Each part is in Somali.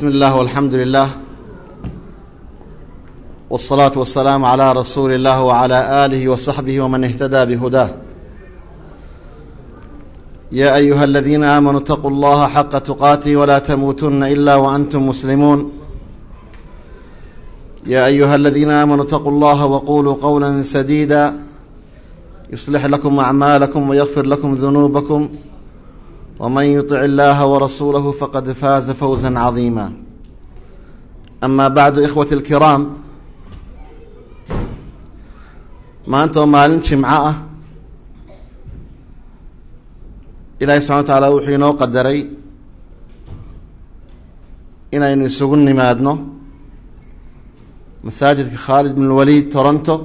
بسم الله والحمد لله والصلاة والسلام على رسول الله وعلى آله وصحبه ومن اهتدى بهداه يا أيها الذين آمنوا اتقوا الله حق تقاته ولا تموتن إلا وأنتم مسلمون يا أيها الذين آمنوا اتقوا الله وقولوا قولا سديدا يصلح لكم أعمالكم ويغفر لكم ذنوبكم ومن يطع الله ورسوله فقد فاز فوزا عظيما أما بعد إخوة الكرام maanta oo maalin jimco ah ilaahay subxana wa tacaala wuxuu inoo qadaray inaynu isugu nimaadno masaajidka khaalid bin waliid toronto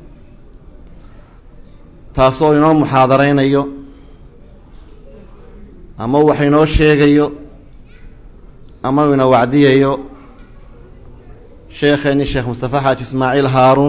taasoo inoo muxaadareynayo ama wax inoo sheegayo ama uu ina wacdiyayo sheekheeni sheekh mustafa xaaji ismaaciil haaruun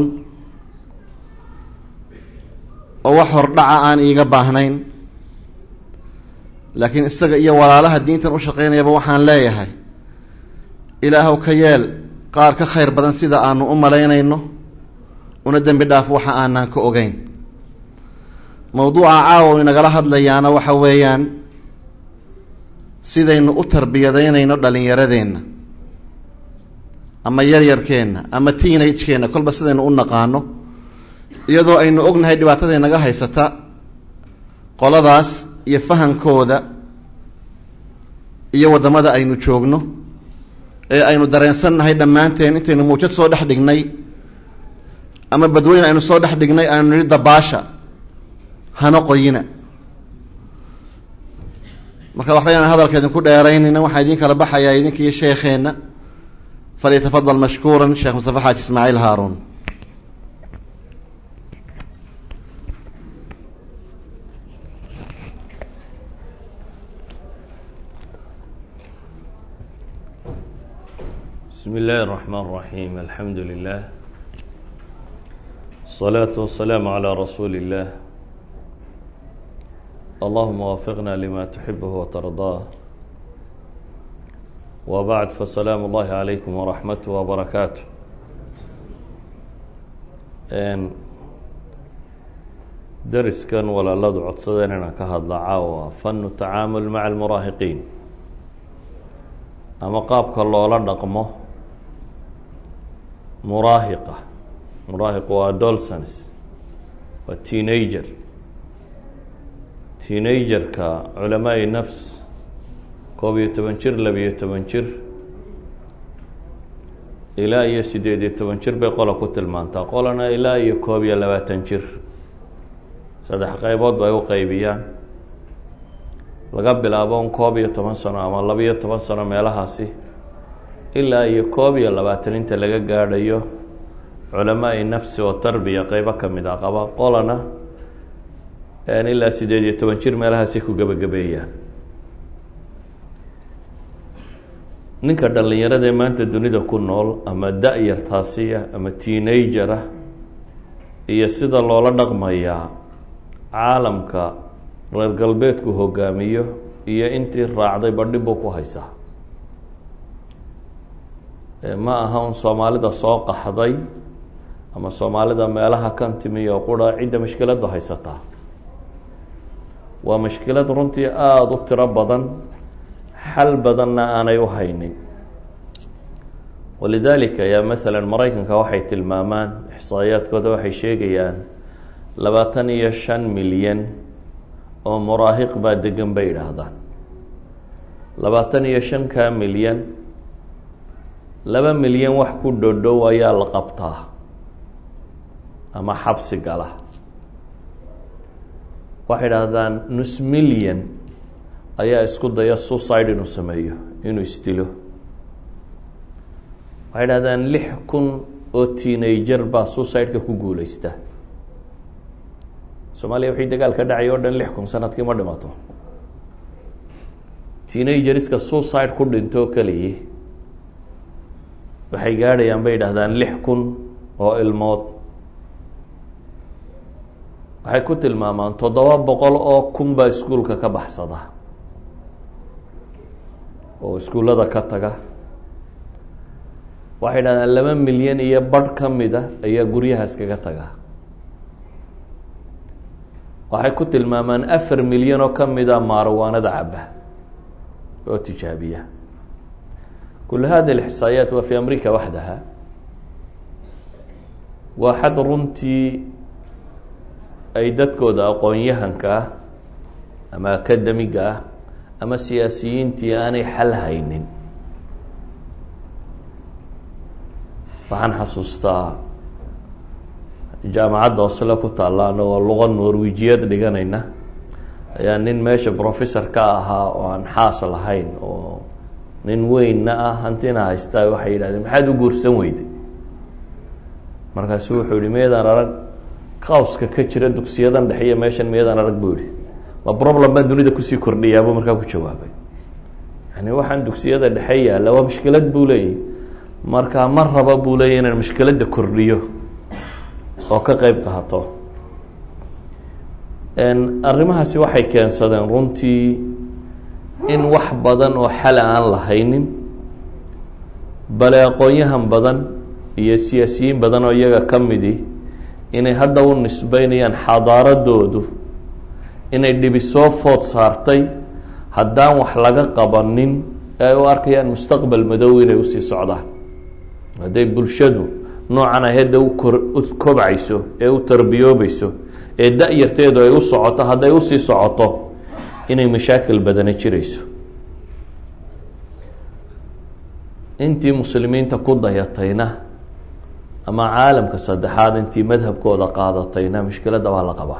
oo wax hordhaca aan iiga baahnayn laakiin isaga iyo walaalaha diintan u shaqeynayaba waxaan leeyahay ilaahow ka yeel qaar ka khayr badan sida aanu u malaynayno una dembi dhaaf waxa aanaan ka ogeyn mowduuca caawa inagala hadlayaana waxa weeyaan sidaynu u tarbiyadaynayno dhalinyaradeenna ama yaryarkeenna ama teenage-keenna kolba sidaynu u naqaano iyadoo aynu ognahay dhibaatada naga haysata qoladaas iyo fahankooda iyo waddamada aynu joogno ee aynu dareensannahay dhammaanteen intaynu muujad soo dhex dhignay ama badweyn aynu soo dhex dhignay aynu nihi dabaasha hana qoyina marka waxba yaan hadalka idinku dheeraynayna waxaa idin kala baxayaa idinkiiyo sheekheenna falyatafadal mashkuuran sheekh mustafa xaaji ismaaciil haaruun بسم الله الرحمن الرحيم الحمد لله الصلاة والسلام على رسول الله اللهم وفقنا لما تحبه وترضاه وبعد فسلام الله عليكم ورحمته وبركاته dariskan walaaladu codsadeen inaan ka hadla caawa fanu tacaamul maca almuraahiqiin ama qaabka loola dhaqmo muraahiqa muraahiq waa adolsons waa teenager teenagerka culamaai nafs koob iyo toban jir labiyo toban jir ilaa iyo sideed iyo toban jir bay qola ku tilmaantaa qolana ilaa iyo koob iyo labaatan jir saddex qaybood bay u qeybiyaan laga bilaabo un koob iyo toban sano ama labiyo toban sano meelahaasi ilaa iyo koob iyo labaatan inta laga gaadhayo culamaai nafsi oo tarbiya qeybo ka mid a qaba qolana ilaa sideed iyo toban jir meelahaasi ku gebagabeeyaan ninka dhallinyaradaee maanta dunida ku nool ama da-yartaasiya ama teenager ah iyo sida loola dhaqmayaa caalamka reer galbeedku hogaamiyo iyo intii raacday badhi buu ku haysaa ma aha un soomaalida soo qaxday ama soomaalida meelaha kan timi oo qura cidda mashkiladdu haysataa waa mashkilad runtii aada u tiro badan xal badanna aanay u haynin walidaalika yaa masalan maraykanka waxay tilmaamaan ixsaayaadkooda waxay sheegayaan labaatan iyo shan milyan oo muraahiq baa degan bay yidhaahdaan labaatan iyo shanka milyan laba milyan wax ku dhodhow ayaa la qabtaa ama xabsi gala waxay idhaahdaan nus milyan ayaa isku daya suicide inuu sameeyo inuu isdilo waxay idhahdaan lix kun oo teenager baa suicide-ka ku guuleysta soomaaliya wixii dagaal ka dhacay o dhan lix kun sanadkii ma dhimato teenagerska suicide ku dhinto keliyi waxay gaadhayaan bay yidhahdaan lix kun oo ilmood waxay ku tilmaamaan toddoba boqol oo kun baa iskuolka ka baxsada oo iskuullada ka taga waxay dhahdaan laba milyan iyo badh ka mid a ayaa guryahaas kaga tagaa waxay ku tilmaamaan afar milyan oo ka mid a maarwaanada caba oo tijaabiya kul hadi اlixsaayaat waa fi amrika waxdaha waa xad runtii ay dadkooda aqoon-yahanka ah ama akademiga ah ama siyaasiyiintii aanay xal haynin waxaan xasuustaa jaamacadda osle ku taalla anagoo luqa norwijiyad dhiganayna ayaa nin meesha professor ka ahaa oo aan xaas lahayn oo nin weynna ah hantina haystaa waxay yidhahdeen maxaad u guursan weyday markaasu wuxuu yihi miyadaan arag qawska ka jira dugsiyadan dhexiyo meeshan miyadaan arag buu yihi ma problem baan dunida kusii kordhiyaabuu markaa ku jawaabay yani waxaan dugsiyada dhexe yaalla waa mushkilad buu leeyahy marka ma raba buu leeyahy inaan mushkiladda kordhiyo oo ka qeyb qaato arrimahaasi waxay keensadeen runtii in wax badan oo xala aan lahaynin bale aqoon-yahan badan iyo siyaasiyiin badan oo iyaga ka midi inay hadda u nisbeynayaan xadaaradoodu inay dhibi soo food saartay haddaan wax laga qabanin ee ay u arkayaan mustaqbal madow inay usii socdaan hadday bulshadu noocan ahedda ukor u kobcayso ee u tarbiyoobayso ee da-yarteedu ay u socoto hadday usii socoto inay mashaakil badana jirayso intii muslimiinta ku dayatayna ama caalamka saddexaad intii madhabkooda qaadatayna mushkiladda waa la qabaa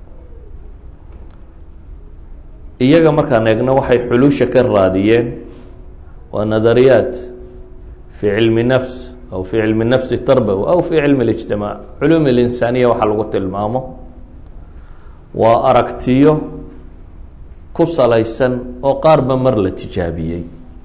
iyaga markaan eegno waxay xulusha ka raadiyeen waa nadariyaat fi cilmi nafs aw fi cilmi nafsi tarbawi aw fi cilmi اlijtimaac culum اlinsaaniya waxaa lagu tilmaamo waa aragtiyo ku salaysan oo qaarba mar la tijaabiyey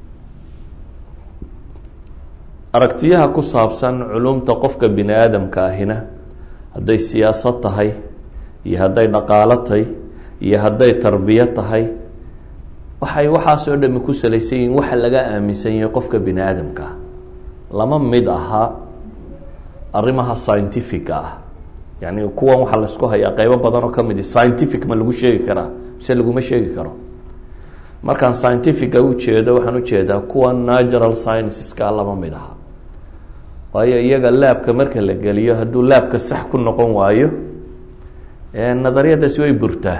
aragtiyaha ku saabsan culumta qofka bini aadamka ahina hadday siyaasad tahay iyo hadday dhaqaalo tahay iyo hadday tarbiyo tahay waxay waxaasoo dhami ku salaysan yihiin waxa laga aaminsan yahay qofka bini aadamka ah lama mid ahaa arrimaha scientifica ah yani kuwan waxaa laisku hayaa qeybo badan oo ka midi scientific ma lagu sheegi karaa mise laguma sheegi karo markaan scientifica ujeedo waxaan ujeedaa kuwa natural scienceska lama mid aha waayo iyaga laabka marka la geliyo hadduu laabka sax ku noqon waayo nadariyadaasi way burtaa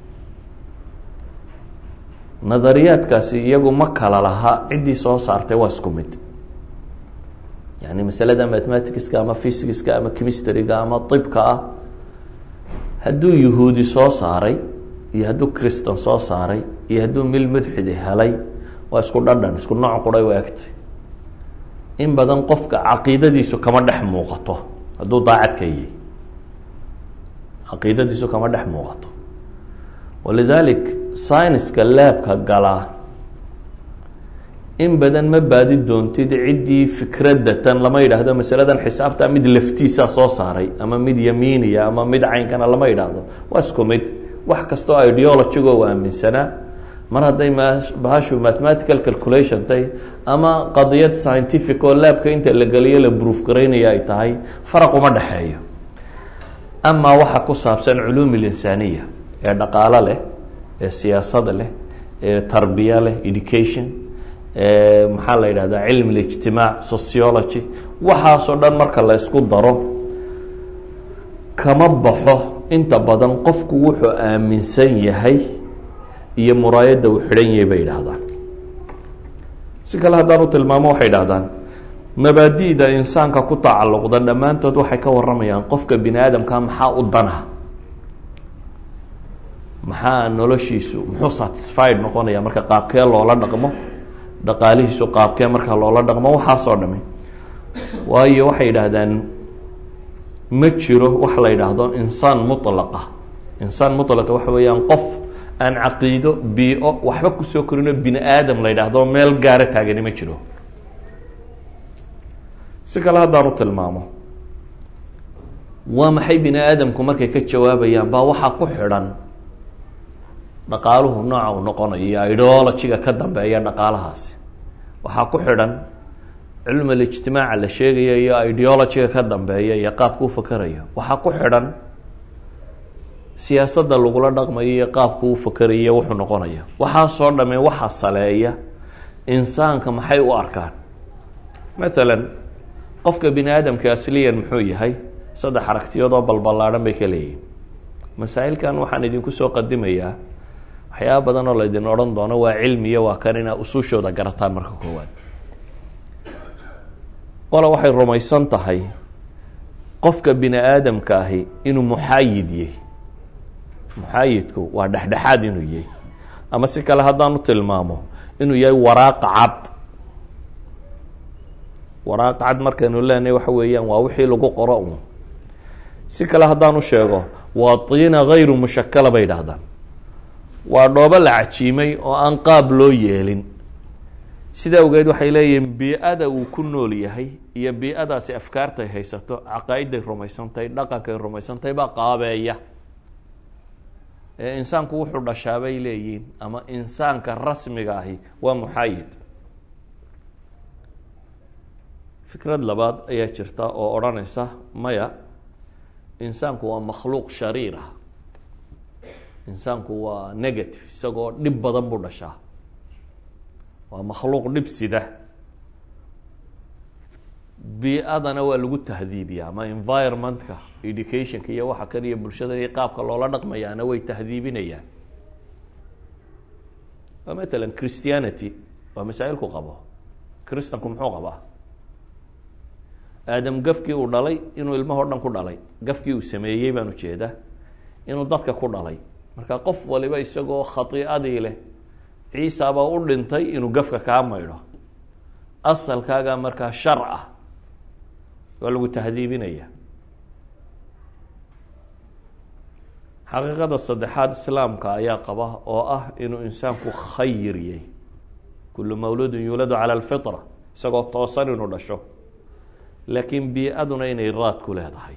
nadariyaadkaasi iyagu ma kala laha ciddii soo saartay waa isku mid yani masalada mathematicska ama physicska ama chemistryga ama ibka ah hadduu yahuudi soo saaray iyo hadduu christan soo saaray iyo hadduu mil mudxidi helay waa isku dhadhan isku nooc quray u egtay in badan qofka caqiidadiisu kama dhex muuqato hadduu daacadka yihi caqiidadiisu kama dhex muuqato walidalik syniska laabka galaa in badan ma baadi doontid ciddii fikradatan lama yidhaahdo masaladan xisaabta mid laftiisa soo saaray ama mid yamiiniya ama mid caynkana lama yidhaahdo waa isku mid wax kastoo ideologigo u aaminsanaa mar hadday bahashu mathematical calculation tahay ama qadiyad scientific oo laabka inta la geliyo la proof garaynaya ay tahay faraq uma dhexeeyo amaa waxa ku saabsan culuum اlinsaaniya ee dhaqaalo leh ee siyaasada leh ee tarbiya leh education maxaa la yidhahdaa cilmi اlijtimaac sociology waxaasoo dhan marka la ysku daro kama baxo inta badan qofku wuxuu aaminsan yahay iyo muraayadda uu xidhan yahay bay yidhaahdaan si kale haddaan u tilmaamo waxay idhahdaan mabaadi'da insaanka ku tacalluqda dhammaantood waxay ka waramayaan qofka bini aadamkaa maxaa u dana maxaa noloshiisu muxuu satisfied noqonaya marka qaabkee loola dhaqmo dhaqaalihiisu qaabkee marka loola dhaqmo waxaasoo dhami waayo waxay yidhaahdaan ma jiro wax la yidhaahdo insaan mutlaqa insaan mutlaqa waxa weeyaan qof aan caqiido bio waxba kusoo korino bini aadam la yidhaahdo meel gaaro taagani ma jiro si kale haddaan u tilmaamo waa maxay bini aadamku markay ka jawaabayaan baa waxaa ku xidhan dhaqaaluhu nooca uu noqonayo iyo ideologiga ka dambeeya dhaqaalahaasi waxaa ku xidhan cilm alijtimaaca la sheegaya iyo ideologiga ka dambeeya iyo qaabka u fakerayo waxaa ku xidhan siyaasadda lagula dhaqmayo iyo qaabka u fakerayo wuxuu noqonaya waxaasoo dhame waxa saleeya insaanka maxay u arkaan mathalan qofka bini aadamka asliyan muxuu yahay saddex aragtiyoodoo balballaadhan bay ka leeyihin masaa'ilkan waxaan idinku soo qadimayaa waxyaaba badan oo laydin odhan doono waa cilmiyo waa kan inaa usuushooda garataan marka koowaad qola waxay rumaysan tahay qofka bini aadamka ahi inuu muxaayid yahy muxaayidku waa dhexdhexaad inuu yahy ama si kale haddaanu tilmaamo inuu yahay waraaqa cad waraaqa cad markaynu leenahay waxa weeyaan waa wixii lagu qoro un si kale haddaanu sheego waa tiina hayru mushakala bay idhaahdaan waa dhoobo la cajiimay oo aan qaab loo yeelin sida awgeed waxay leeyihiin bii-ada uu ku nool yahay iyo bii-adaasi afkaartay haysato caqaa'iday rumaysantahay dhaqankay rumaysantahay baa qaabeeya ee insaanku wuxuu dhashaa bay leeyihiin ama insaanka rasmiga ahi waa muxaayid fikrad labaad ayaa jirta oo odhanaysa maya insaanku waa makhluuq shariira insaanku waa negative isagoo dhib badan buu dhashaa waa makhluuq dhib sida bii-adana waa lagu tahdiibiya ama environmentka educationka iyo waxa kan iyo bulshada iyo qaabka loola dhaqmayaana way tahdiibinayaan waa matalan christianity waa masaa-ilku qabo christanku muxuu qabaa aadam gafkii uu dhalay inuu ilmahoo dhan ku dhalay gafkii uu sameeyey baan ujeedaa inuu dadka ku dhalay marka qof waliba isagoo khatiicadii leh ciisabaa u dhintay inuu gafka kaa maydho asalkaaga markaa shar ah waa lagu tahdiibinaya xaqiiqada saddexaad islaamka ayaa qaba oo ah inuu insaanku khayir yahy kullu mawluudin yuuladu cala alfitra isagoo toosan inuu dhasho laakiin bii-aduna inay raad ku leedahay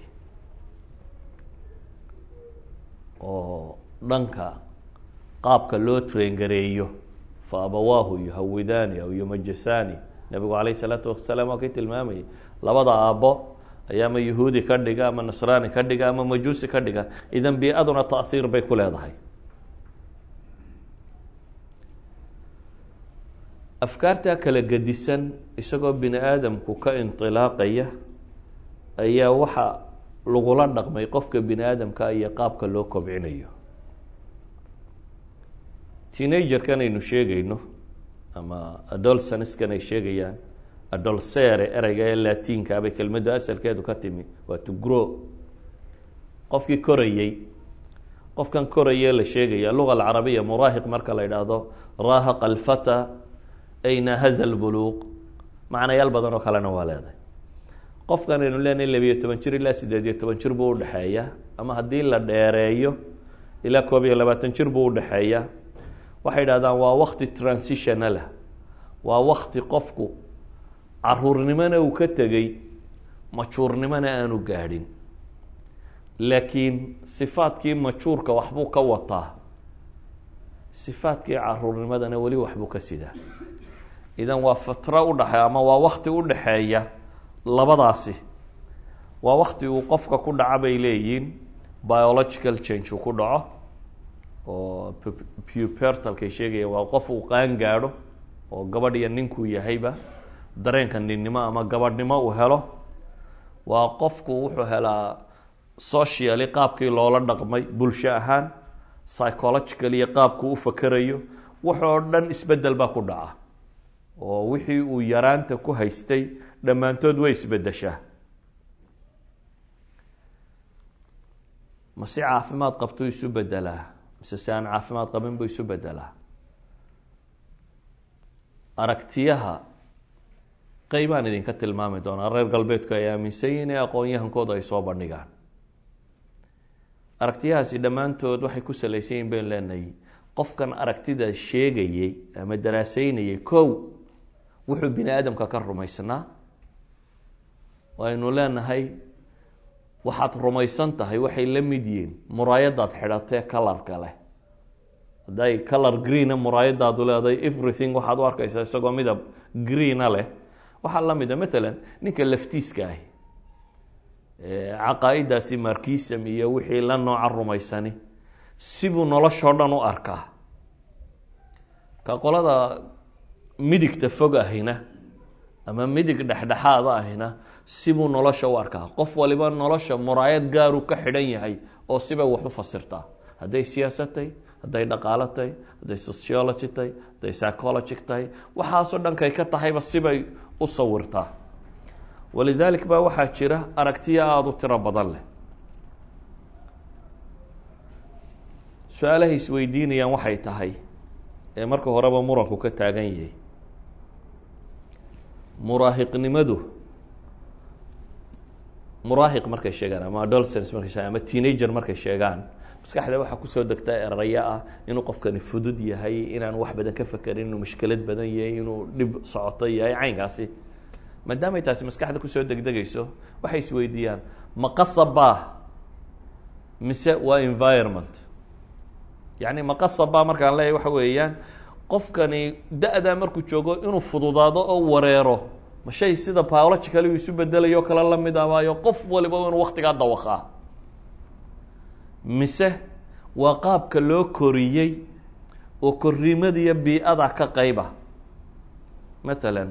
oo dhanka qaabka loo traingareeyo fa abawaahu yuhawidaani aw yumajasani nabigu calayh isalaatu wasalaam waa kay tilmaamayay labada aabbo ayaa ama yahuudi ka dhiga ama nasraani ka dhiga ama majuusi ka dhiga idan bii-aduna taahiir bay ku leedahay afkaartaa kala gedisan isagoo bini aadamku ka indilaaqaya ayaa waxa lagula dhaqmay qofka bini aadamka iyo qaabka loo kobcinayo teenagerkan aynu sheegayno ama adolsaniskan ay sheegayaan adolsere ereyga ee latinka bay kelmaddu asalkeedu ka timi waa to grow qofkii korayey qofkan korayee la sheegaya luga alcarabiya muraahiq marka la idhaahdo raahaqa alfata ayna haza lbuluuq macnayaal badan oo kalena waa leedahay qofkan aynu leenahay labiyo toban jir ilaa sideed iyo toban jir buu udhexeeya ama haddii la dheereeyo ilaa koob iyo labaatan jir buu udhexeeya waxay idhahdaan waa wakti transitionalah waa wakti qofku caruurnimona uu ka tegey majuurnimona aanu gaadhin laakiin sifaadkii majuurka waxbuu ka wataa sifaadkii caruurnimadana weli waxbuu ka sidaa idan waa fatra udhaxeeya ama waa wakti udhaxeeya labadaasi waa wakti uu qofka ku dhaco bay leeyihiin biological change uu ku dhaco oo pupertalkay sheegaya waa qof uu qaan gaadho oo gabadh iyo ninkuu yahayba dareenka ninnimo ama gabadhnimo uu helo waa qofku wuxuu helaa socially qaabkii loola dhaqmay bulsho ahaan psychological iyo qaabkuu u fakerayo waxoo dhan isbedel baa ku dhaca oo wixii uu yaraanta ku haystay dhammaantood way isbedeshaa ma si caafimaad qabtuu isu bedelaa mise si aan caafimaad qabin buu isu bedelaa aragtiyaha qeybaan idinka tilmaami doonaa reer galbeedku ay aaminsan yihin ee aqoon-yahankooda ay soo bandhigaan aragtiyahaasi dhammaantood waxay ku salaysan yihin baynu leenahay qofkan aragtida sheegayey ama daraaseynayay kow wuxuu bini aadamka ka rumaysnaa waynu leenahay waxaad rumaysan tahay waxay la mid yihiin muraayadaad xidhatee kalarka leh hadday color greena muraayadaadu leedahay everything waxaad u arkaysaa isagoo midab greena leh waxaa la mida maalan ninka laftiiska ahi caqaa-idaasi markisam iyo wixii la nooca rumaysani sibuu noloshoo dhan u arkaa ka qolada midigta fog ahina ama midig dhexdhexaada ahina sibuu nolosha u arkaa qof waliba nolosha muraayad gaaru ka xidhan yahay oo sibay wax u fasirtaa hadday siyaasad tahy hadday dhaqaalo tahy hadday sociology tahy hadday psychology tahay waxaasoo dhankay ka tahayba sibay u sawirtaa walidaalik baa waxaa jira aragtiyo aada u tiro badan leh su-aalahay isweydiinayaan waxay tahay ee marka horeba muranku ka taagan yahay muraahiqnimadu muraahiq markay sheegaan ama adolescence markay sheegaan ama teenager markay sheegaan maskaxda waxaa kusoo degta erayo ah inuu qofkani fudud yahay inaan wax badan ka fekerin inuu mushkilad badan yahay inuu dhib socoto yahay caynkaasi maadaamay taasi maskaxda kusoo degdegayso waxay isweydiiyaan ma qasabaa mise waa environment yacni ma qasabaa markaan leeyahy waxa weeyaan qofkani da-daa markuu joogo inuu fududaado oo wareero ma shay sida biological uu isu bedelayo kale la mid abaayo qof waliba inuu waktigaa dawaqaa mise waa qaabka loo koriyey oo korrimadiiyo bii-ada ka qayba mathalan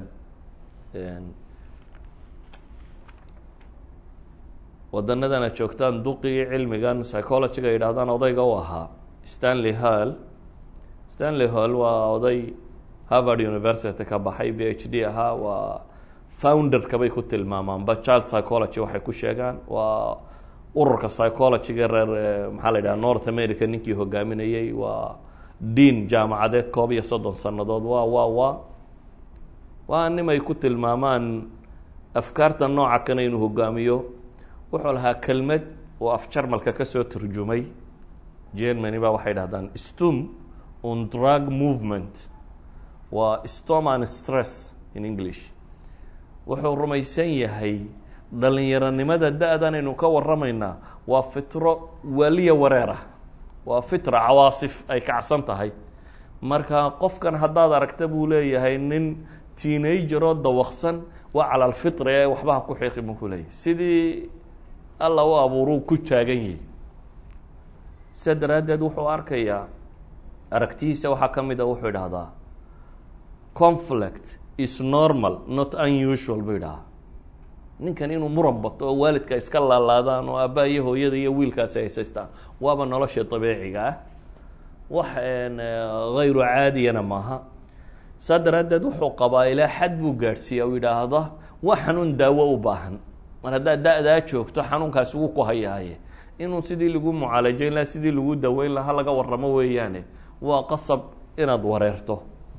wadanadan aad joogtaan duqigii cilmigan psychologyga yidhahdaan odayga u ahaa stanley hall stanley hall waa oday harvard university ka baxay b h d ahaa waa founderka bay ku tilmaamaanba child psychology waxay ku sheegaan waa ururka psychologyga reer maxaa la yidhaha north america ninkii hogaaminayey waa dean jaamacadeed koob iyo soddon sannadood waa waa waa waa nimay ku tilmaamaan afkaarta nooca kana inuu hogaamiyo wuxuu lahaa kelmad oo af jarmalka kasoo turjumay germany ba waxay dhahdaan stum on drug movement waa storm and stress in english wuxuu rumaysan yahay dhalinyaronimada da-dan aynu ka waramaynaa waa fitro waaliya wareerah waa fitra cawaasif ay kacsan tahay marka qofkan haddaad aragta buu leeyahay nin teenageroo dawaqsan waa cala alfitra ee waxbaha ku xiiqi buu ku leeyahay sidii alla u abuuruu ku taagan yahi sidaa daraaddeed wuxuu arkayaa aragtihiisa waxaa ka mid a wuxuu idhahdaa conflict is normal not unusual buu idhahaa ninkan inuu muran bato oo waalidka iska laalaadaan oo aabba iyo hooyada iyo wiilkaasi haysaystaan waaba nolosha dabiiciga ah wax hayru caadiyana maaha saa daraaddeed wuxuu qabaa ilaa xad buu gaadhsiiya u yidhaahda waa xanuun daawo u baahan mar haddaad da-daa joogto xanuunkaasi wuu ku hayaaye inuu sidii lagu mucaalajeyn laha sidii lagu daweyn laha laga waramo weeyaane waa qasab inaad wareerto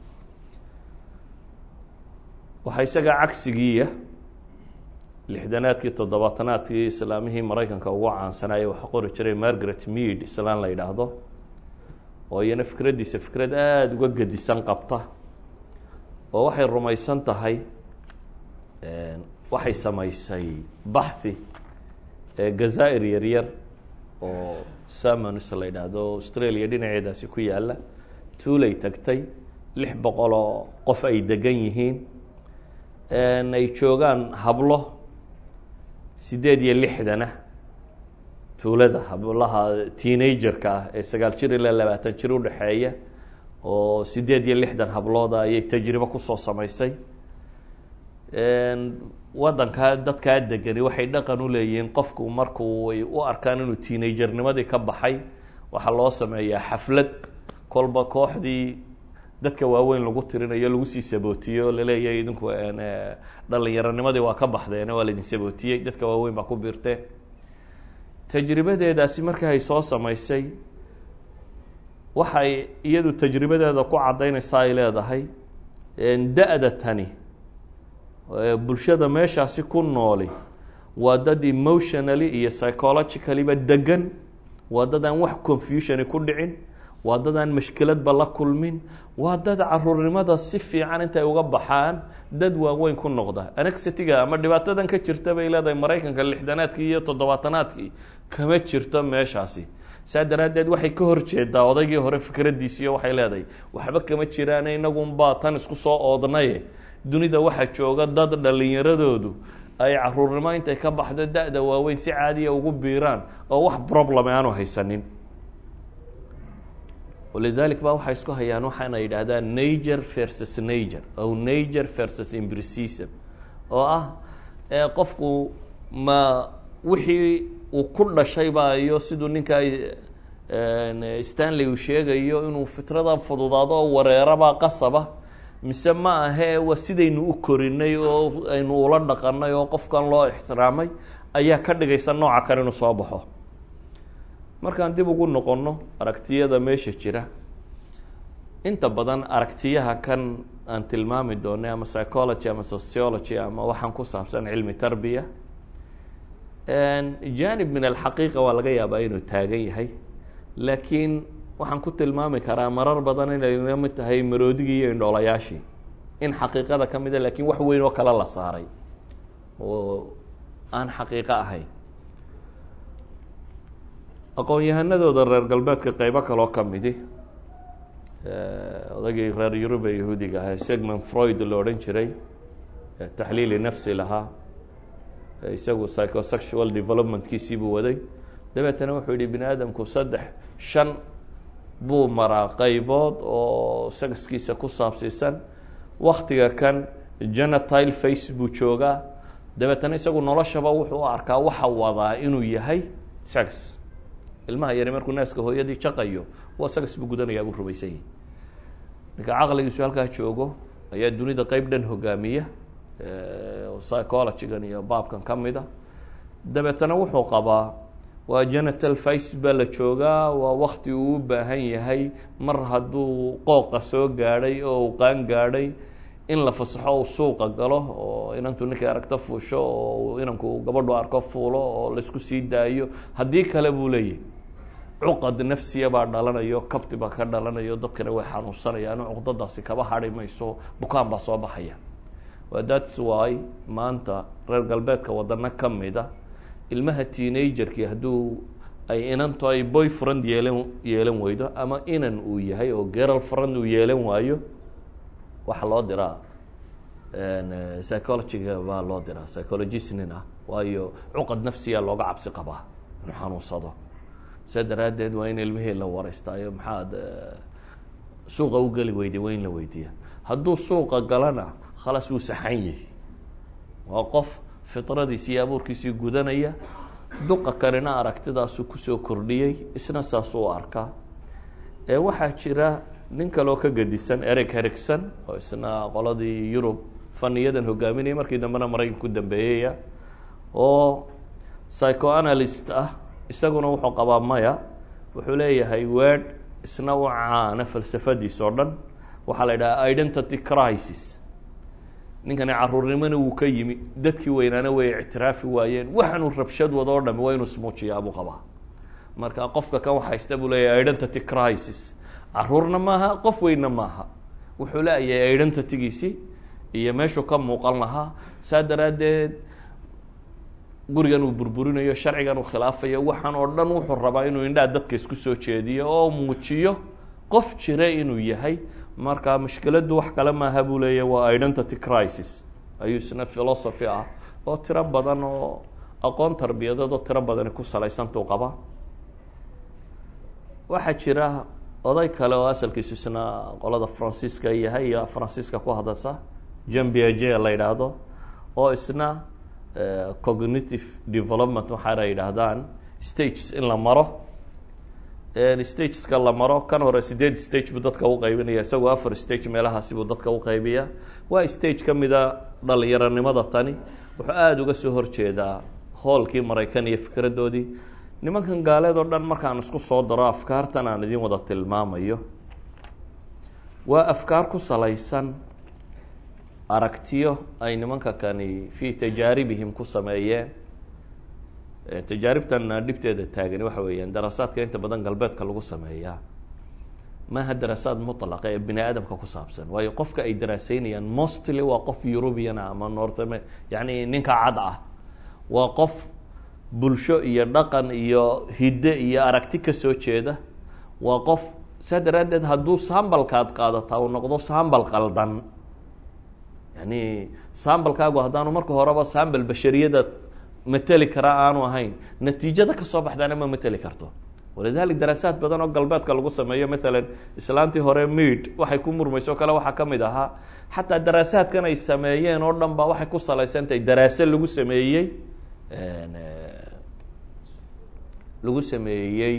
waxaa isaga cagsigiiya lixdanaadkii toddobaatanaadkii islaamihii maraykanka ugu caansanaaye waxaa qori jiray margaret mead islaan la yidhaahdo oo iyana fikraddiisa fikrad aada uga gedisan qabta oo waxay rumaysan tahay waxay samaysay baxthi gazaa'ir yaryar oo samonis la yidhaahdo australia dhinaceedaasi ku yaalla tuulay tagtay lix boqol oo qof ay degan yihiin ay joogaan hablo sideed iyo lixdana tuulada hablaha teenagerka ah ee sagaal jir ilaa labaatan jir udhexeeya oo sideed iyo lixdan hablooda ayay tajribo kusoo samaysay waddankaa dadkaa degani waxay dhaqan u leeyihiin qofku markuu ay u arkaan inuu teenagernimadii ka baxay waxaa loo sameeyaa xaflad kolba kooxdii dadka waaweyn lagu tirinayo lagu sii sabootiyo laleeyahay idinku dhalinyaronimadii waa ka baxdeen waa laidin sabootiyey dadka waaweyn baa ku biirteen tajribadeedaasi markii ay soo samaysay waxay iyadu tajribadeeda ku caddaynaysa ay leedahay da-da tani bulshada meeshaasi ku nooli waa dad emotionally iyo psychologicallyba degan waa dad aan wax confusioni ku dhicin waa dad aan mashkiladba la kulmin waa dad caruurnimada si fiican intay uga baxaan dad waaweyn ku noqda anexitiga ama dhibaatadan ka jirta bay leedahay maraykanka lixdanaadkii iyo toddobaatanaadkii kama jirto meeshaasi saa daraaddeed waxay ka horjeedaa odaygii hore fikraddiisiiyo waxay leedahay waxba kama jiraan inagunbaa tan isku soo oodnaye dunida waxaa jooga dad dhalinyaradoodu ay caruurnimo intay ka baxdo da-da waaweyn si caadiya ugu biiraan oo wax problem aanu haysanin walidalik ba waxay isku hayaan waxaana yidhaahdaan nager versus nager o nager versus imbricism oo ah qofku ma wixii uu ku dhashay ba iyo siduu ninka stanley uu sheegayo inuu fitradan fududaado oo wareerabaa qasaba mise ma ahee waa sidaynu u korinay oo aynu ula dhaqanay oo qofkan loo ixtiraamay ayaa ka dhigaysa nooca kale inuu soo baxo markaan dib ugu noqonno aragtiyada meesha jira inta badan aragtiyaha kan aan tilmaami doonay ama psychology ama sociology ama waxaan ku saabsan cilmi tarbiya janib min alxaqiiqa waa laga yaabaa inuu taagan yahay laakiin waxaan ku tilmaami karaa marar badan inay la mid tahay maroodigii iyo indhoolayaashii in xaqiiqada ka mida lakiin wax weyn oo kale la saaray oo aan xaqiiqo ahayn aqoon-yahanadooda reer galbeedka qeybo kaloo ka midi odagii reer yurub ee yahuudiga ahaa segment freud la odhan jiray taxliili nafsi lahaa isagu psychosexual developmentkiisii buu waday dabeetana wuxuu yihi bini aadamku saddex shan buu maraa qeybood oo sexkiisa ku saabsiisan waktiga kan genetile face buu joogaa dabeetana isagu noloshaba wuxuu u arkaa waxa wadaa inuu yahay sex ilmaha yari markuu naaska hooyadii jaqayo waa sex buu gudanayaa buu rumaysan yahi ninka caqligiisu halkaa joogo ayaa dunida qeyb dhan hogaamiya psychologygan iyo baabkan ka mida dabeetana wuxuu qabaa waa genetal face baa la joogaa waa wakti uu u baahan yahay mar hadduu qooqa soo gaadhay oo uu qaan gaadhay in la fasaxo uu suuqa galo oo inantu ninkay aragto fuusho oo inanku gabadhu arko fuulo oo laisku sii daayo haddii kale buu leeyahy cuqad nafsiya baa dhalanayo kabti baa ka dhalanayo dadkana way xanuunsanayaan cuqdadaasi kaba hadhi mayso bukaan baa soo baxaya thats why maanta reer galbeedka wadano ka mida ilmaha teenagerkii hadduu ay inantu ay boy friend yeelan yeelan weydo ama inan uu yahay oo geral friend uu yeelan waayo waxaa loo diraa psychologyga baa loo diraa psychologist nin ah waayo cuqad nafsiya looga cabsi qabaa inuu xanuunsado saa daraaddeed waa in ilmihii la wareystaayo maxaad suuqa u geli weyday waa in la weydiiya hadduu suuqa galana khalaas wuu saxan yahi waa qof fitradiisi iyo abuurkiisii gudanaya duqa kanina aragtidaasuu kusoo kordhiyey isna saasuu u arkaa ee waxaa jira nin kaloo ka gedisan ereg herigson oo isna qoladii yurub faniyadan hogaaminaya markii dambena maraykan ku dambeeyaya oo psychoanalyst ah isaguna wuxuu qabaa maya wuxuu leeyahay word isna u caana falsafadiis oo dhan waxaa la yidhaha identity crisis ninkani caruurnimona wuu ka yimi dadkii weynaana way ictiraafi waayeen waxaanuu rabshad wado o dhami waa inuu smuujiyaa buu qabaa marka qofka kan haysta buu leeyahay identity crisis caruurna maaha qof weynna maaha wuxuu leeyahay identitygiisi iyo meeshuu ka muuqan lahaa saa daraaddeed gurigan uu burburinayo sharcigan uu khilaafayo waxaan oo dhan wuxuu rabaa inuu indhaha dadka isku soo jeediyo oo muujiyo qof jira inuu yahay marka mushkiladdu wax kale maaha buu leeyahy waa identity crisis ayuu isna philosophy ah oo tiro badan oo aqoon tarbiyadeed oo tiro badani ku salaysantuu qabaa waxaa jira oday kale oo asalkiisu isna qolada francisca yahay iyo francisca ku hadasa jambiaje la yidhaahdo oo isna cognitive development waxaana yidhaahdaan stages in la maro stageska la maro kan hore sideed stage buu dadka uqaybinaya isagoo afar stage meelahaasi buu dadka uqaybiya waa stage ka mida dhalinyaronimada tani wuxuu aada uga soo horjeedaa hoolkii maraykan iyo fikradoodii nimankan gaaleed oo dhan markaan isku soo daro afkaartan aan idin wada tilmaamayo waa afkaar ku salaysan aragtiyo ay nimanka kani fii tajaaribihim ku sameeyeen tajaaribtan dhibteeda taagani waxa weeyaan daraasaadka inta badan galbeedka lagu sameeyaa maaha daraasaad mutlaqa ee bini aadamka ku saabsan waayo qofka ay daraaseynayaan mostly waa qof eurubian ah ama north yani ninka cad ah waa qof bulsho iyo dhaqan iyo hidde iyo aragti ka soo jeeda waa qof saa daraaddeed hadduu sambalkaad qaadataa uu noqdo sambal qaldan yani sambalkaagu haddaanu marka horeba sambal bashariyada mateli karaa aanu ahayn natiijada kasoo baxdaana ma mateli karto walidalik daraasaad badan oo galbeedka lagu sameeyo maalan islaantii hore mid waxay ku murmayso o kale waxaa ka mid ahaa xataa daraasaadkan ay sameeyeen oo dhan ba waxay ku salaysan tahay daraase lagu sameeyey lagu sameeyey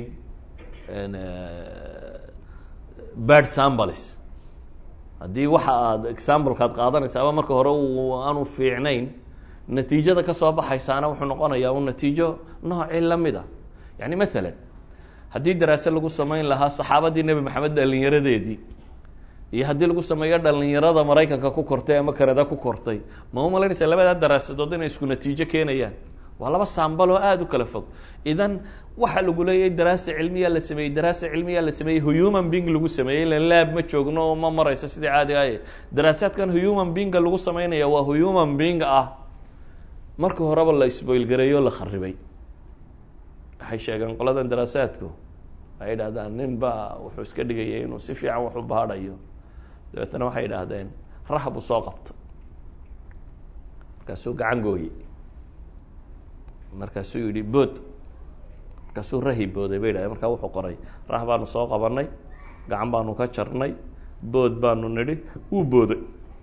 bad sambles haddii waxa aad examblekaad qaadanaysa ama marka hore aanu fiicnayn natiijada kasoo baxaysaana wuxuu noqonayaa un natiijo noocii lamid a yani maalan haddii daraase lagu samayn lahaa saxaabadii nebi maxamed dhalinyaradeedii iyo haddii lagu sameeyo dhalinyarada maraykanka ku kortay ama kanada ku kortay ma u malaynaysa labadaa daraasadood inay isku natiijo keenayaan waa laba saambal oo aada u kala fog idan waxa lagu leeyahay daraasa cilmiyaa la sameeyey daraasa cilmiyaa la sameeyey human being lagu sameeyey ilan laab ma joogno oo ma marayso sidii caadiga aye daraasaadkan human beinga lagu sameynaya waa human being ah marka horeba la isboilgareeyo la kharibay waxay sheegeen qoladan daraasaadku waxay idhahdaan nin baa wuxuu iska dhigayay inuu si fiican wax u baadhayo dabeetana waxay idhaahdeen rax buu soo qabta markaasuu gacan gooye markaasuu yihi bood markaasuu rahi booday bay idhahdeen markaa wuxuu qoray rax baanu soo qabanay gacan baanu ka jarnay bood baanu nidhi wuu booday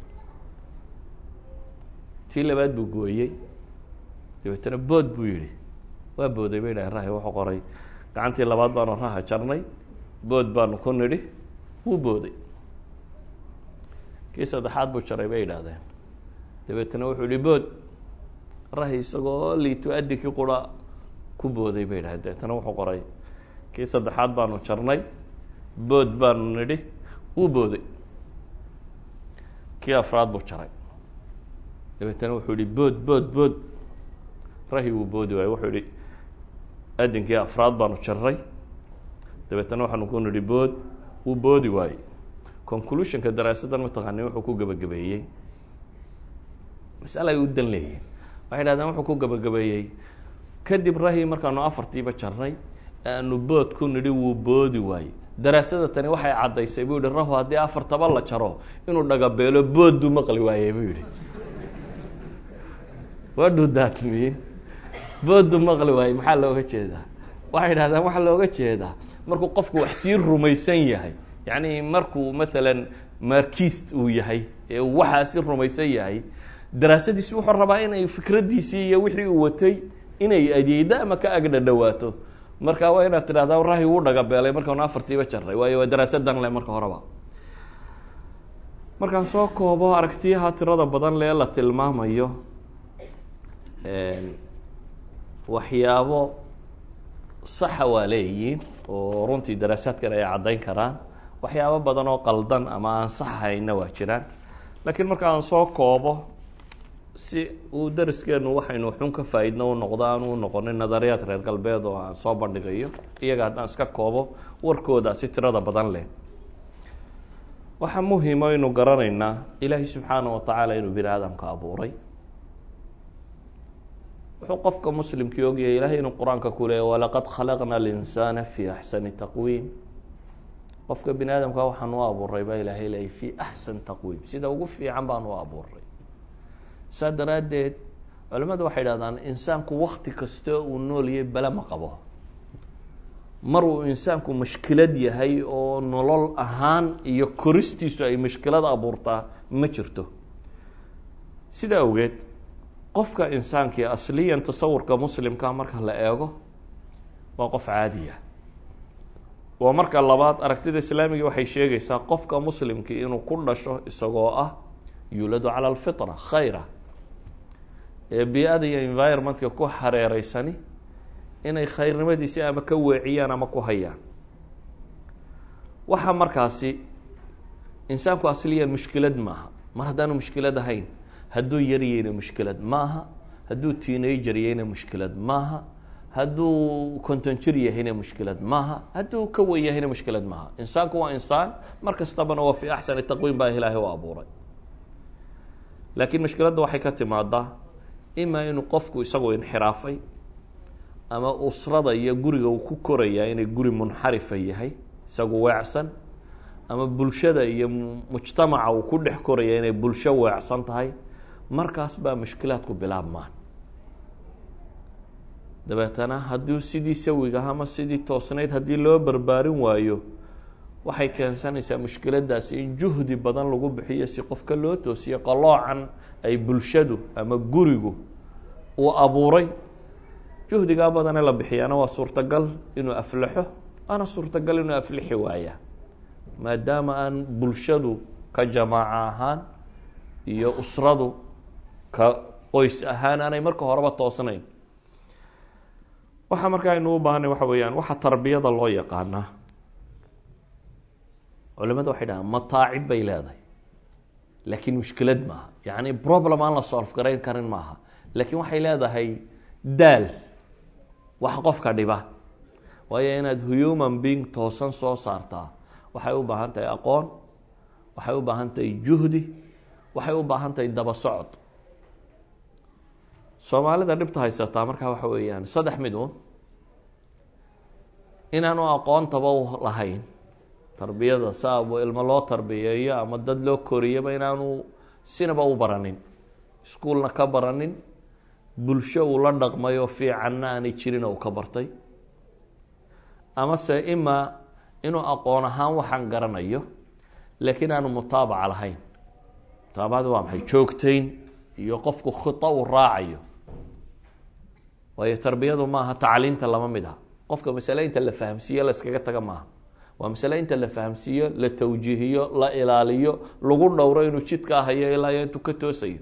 tii labaad buu gooyey dabeetana bood buu yihi waa booday bay dhahay rahi wuxuu qoray gacantii labaad baanu raha jarnay bood baanu ku nidhi wuu booday kii saddexaad buu jaray bay idhaahdeen dabeetana wuxuu yihi bood rahi isagoo liito adikii qura ku booday bay idhahdeen dabeetana wuxuu qoray kii saddexaad baanu jarnay bood baanu nidhi wuu booday kii afraad buu jaray dabeetana wuxuu yihi bood bood bood rahi wuu boodi waaye wuxuu yihi adinkii afraad baanu jarray dabeetana waxaanu ku nidhi bood wuu boodi waaye conclusionka daraasadan mataqaani wuxuu ku gebagabeeyey masale ay u dan leeyihin waxay dhahdeen wuxuu ku gebagabeeyey kadib rahi markaanu afartiiba jarnay aanu bood ku nidhi wuu boodi waaye daraasada tani waxay caddaysay buu yihi rahu haddii afartaba la jaro inuu dhagabeelo bood buu maqli waayey buu yihi wadhu daatmiye booddu maqli waaye maxaa looga jeedaa waxay idhahdaan waxaa looga jeedaa markuu qofku wax sii rumaysan yahay yacni markuu maalan markist uu yahay ee uu waxaasi rumaysan yahay daraasadiisi wuxuu rabaa inay fikraddiisii iyo wixii uu watay inay adeeda ama ka agdha dhawaato marka waa inaad tidhahdaa rahi wuu dhagabeelay markaanu afartiiba jarray waayo waa daraasadan le marka horeba markaan soo koobo aragtiyaha tirada badan lee la tilmaamayo waxyaabo saxa waa leeyihiin oo runtii daraasaadkan ay caddayn karaan waxyaabo badan oo qaldan ama aan saxahayna waa jiraan laakiin marka aan soo koobo si uu dariskeenu waxaynu xun ka faa-idno u noqdo aan u noqonin nadariyaad reer galbeed oo aan soo bandhigayo iyaga haddaan iska koobo warkooda si tirada badan leh waxaa muhimo aynu garanaynaa ilaahay subxaana wa tacaala inuu bini aadamka abuuray wuxuu qofka muslimkii ogyahay ilahay inuu qur-aanka ku leeya walaqad khalaqna alinsaana fi axsani taqwiim qofka bini aadamka waxaan u abuuray baa ilaahay leeyay fi axsan taqwiim sida ugu fiican baan u abuuray saa daraaddeed culimmadu waxay dhahdaan insaanku wakti kasta uu nooliyay bale ma qabo mar uu insaanku mushkilad yahay oo nolol ahaan iyo koristiisu ay mushkilad abuurtaa ma jirto sida awgeed qofka insaankii asliyan tasawurka muslimka marka la eego waa qof caadiya waa marka labaad aragtida islaamiga waxay sheegaysaa qofka muslimkii inuu ku dhasho isagoo ah yuuladu cala alfitra khayra ee bi-ada iyo environmentka ku hareereysani inay khayrnimadiisi ama ka weeciyaan ama ku hayaan waxa markaasi insaanku asliyan mushkilad maaha mar haddaanu mushkilad ahayn hadduu yaryayna mushkilad maaha hadduu teenager yahayna mushkilad maaha hadduu konton jir yahayna mushkilad maaha hadduu ka wen yahayna mushkilad maaha insaanku waa insaan mar kastabana waa fi axsani taqwiim baa ilaahay u abuuray laakiin mushkiladda waxay ka timaadaa imaa inuu qofku isagu inxiraafay ama usrada iyo guriga uu ku korayaa inay guri munxarifa yahay isagu weecsan ama bulshada iyo mujtamaca uu ku dhex koraya inay bulsho weecsan tahay markaas baa mushkilaadku bilaabmaan dabeetana hadduu sidii sawiga ama sidii toosnayd haddii loo barbaarin waayo waxay keensanaysaa mushkiladdaasi in juhdi badan lagu bixiyo si qofka loo toosiyo qaloocan ay bulshadu ama gurigu uu abuuray juhdigaa badane la bixiyaana waa suurtagal inuu aflaxo waana suurtagal inuu aflixi waaya maadaama aan bulshadu ka jamaaco ahaan iyo usradu ka qoys ahaan aanay marka horeba toosnayn waxaa markaa aynu u baahanay waxa weeyaan waxa tarbiyada loo yaqaanaa culimada waxay dhahaan mataacib bay leedahay laakiin mushkilad maaha yacni problem aan la solve garayn karin maaha laakiin waxay leedahay daal wax qofka dhiba waayo inaad human being toosan soo saartaa waxay u baahan tahay aqoon waxay u baahan tahay juhdi waxay u baahan tahay daba socod soomaalida dhibta haysataa markaa waxa weeyaan saddex mid un inaanu aqoontaba lahayn tarbiyada saabu ilmo loo tarbiyeeyo ama dad loo koriyaba inaanu sinaba u baranin iskuolna ka baranin bulsho uu la dhaqmayo fiicanna aanay jirin uu ka bartay amase imaa inuu aqoon ahaan waxaan garanayo laakiin aanu mutaabaca lahayn mutaabacada waa maxay joogtayn iyo qofku khita uu raacayo waayo tarbiyadu maaha tacliinta lama mid ah qofka masale inta la fahamsiiyo la iskaga taga maaha waa masale inta la fahamsiiyo la tawjiihiyo la ilaaliyo lagu dhowro inuu jidkaa hayo ilaa iyo intuu ka toosayo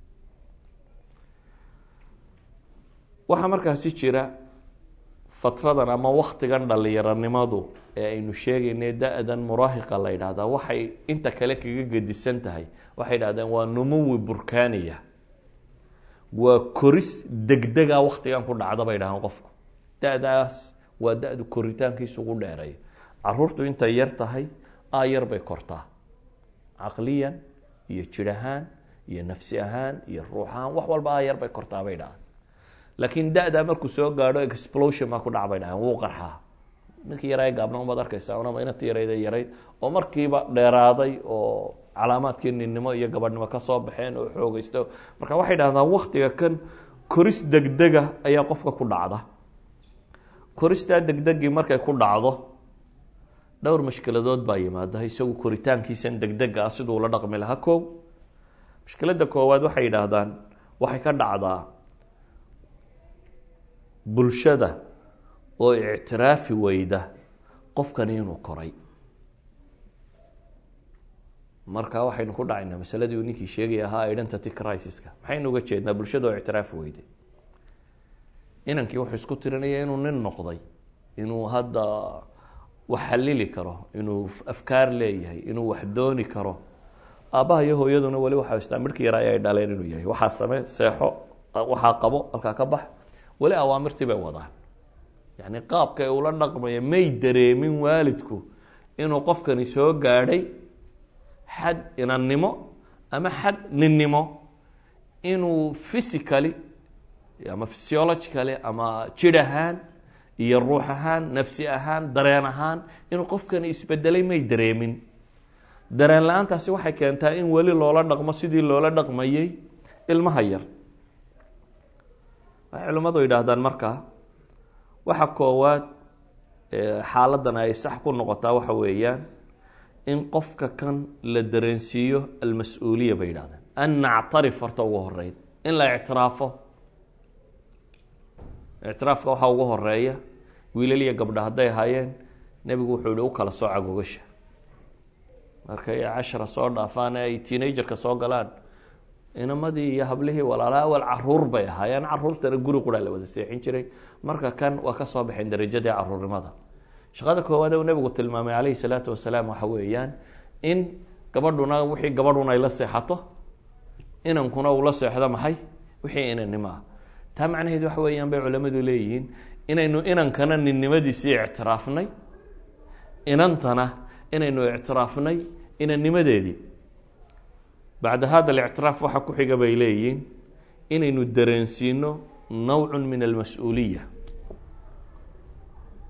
waxaa markaasi jira fatradan ama waktigan dhalinyaronimadu ee aynu sheegaynay da-dan muraahiqa la yidhaahdaa waxay inta kale kaga gedisan tahay waxay dhahdeen waa numuwi burkaniya waa koris degdega waktigan ku dhacda bay dhahaan qofku da-daas waa da-du koritaankiisa ugu dheereeyo caruurtu intay yar tahay aayar bay kortaa caqliyan iyo jir ahaan iyo nafsi ahaan iyo ruux ahaan wax walba aayar bay kortaa bay dhahaan laakiin da-daa markuu soo gaadho explosion baa ku dhaca bay dhahaan wuu qarxaa ninkii yaraa gaabna umaad arkaysaa unama inati yarayda yarayd oo markiiba dheeraaday oo calaamaadkii ninnimo iyo gabadhnimo ka soo baxeen oo xoogeysta marka waxay dhahdaan waktiga kan koris degdega ayaa qofka ku dhacda koristaa degdegii markay ku dhacdo dhowr mashkiladood baa yimaada isagu koritaankiisan degdega ah siduu la dhaqmi lahaa kow mushkiladda koowaad waxay yidhaahdaan waxay ka dhacdaa bulshada oo ictiraafi weyda qofkani inuu koray marka waxaynu ku dhacaynaa masaladii uu ninkii sheegay ahaa identity crisiska maxaynu uga jeednaa bulshada oo ictiraafi weyday inankii wuxuu isku tirinaya inuu nin noqday inuu hadda wax xalili karo inuu afkaar leeyahay inuu wax dooni karo aabbaha iyo hooyaduna weli waxaa istaa midhkii yaraa ay dhaleen inuu yahay waxaa same seexo waxaa qabo halkaa ka bax weli awaamirtii bay wadaan yacni qaabka ay ula dhaqmaya may dareemin waalidku inuu qofkani soo gaadhay xad inannimo ama xad ninnimo inuu physically ama physiologically ama jidh ahaan iyo ruux ahaan nafsi ahaan dareen ahaan inuu qofkani isbedelay may dareemin dareen la-aantaasi waxay keentaa in weli loola dhaqmo sidii loola dhaqmayay ilmaha yar waxay culimmadu yidhaahdaan markaa waxa koowaad xaaladan ay sax ku noqotaa waxa weeyaan in qofka kan la dareensiiyo almas-uuliya bay yidhahdeen an nactarif horta ugu horeyn in la ictiraafo ictiraafka waxaa ugu horeeya wiilal iyo gabdha hadday ahaayeen nebigu wuxuu yihi u kala sooca gogasha markay cashara soo dhaafaan ay teenagerka soo galaan inamadii iyo hablihii walaala awal caruur bay ahaayeen caruurtana guri quraa la wada seexin jiray marka kan waa ka soo baxeen darajadii caruurnimada shaqada koowaad uu nebigu tilmaamay calayhi salaatu wasalaam waxa weeyaan in gabadhuna wixii gabadhuna ay la seexato inankuna uu la seexdo maxay wixii inannimo ah taa macnaheed waxa weeyaan bay culamadu leeyihiin inaynu inankana ninnimadiisii ictiraafnay inantana inaynu ictiraafnay inannimadeedii bacda hada alictiraaf waxaa ku xiga bay leeyihiin inaynu dareensiino nawcu min almas-uuliya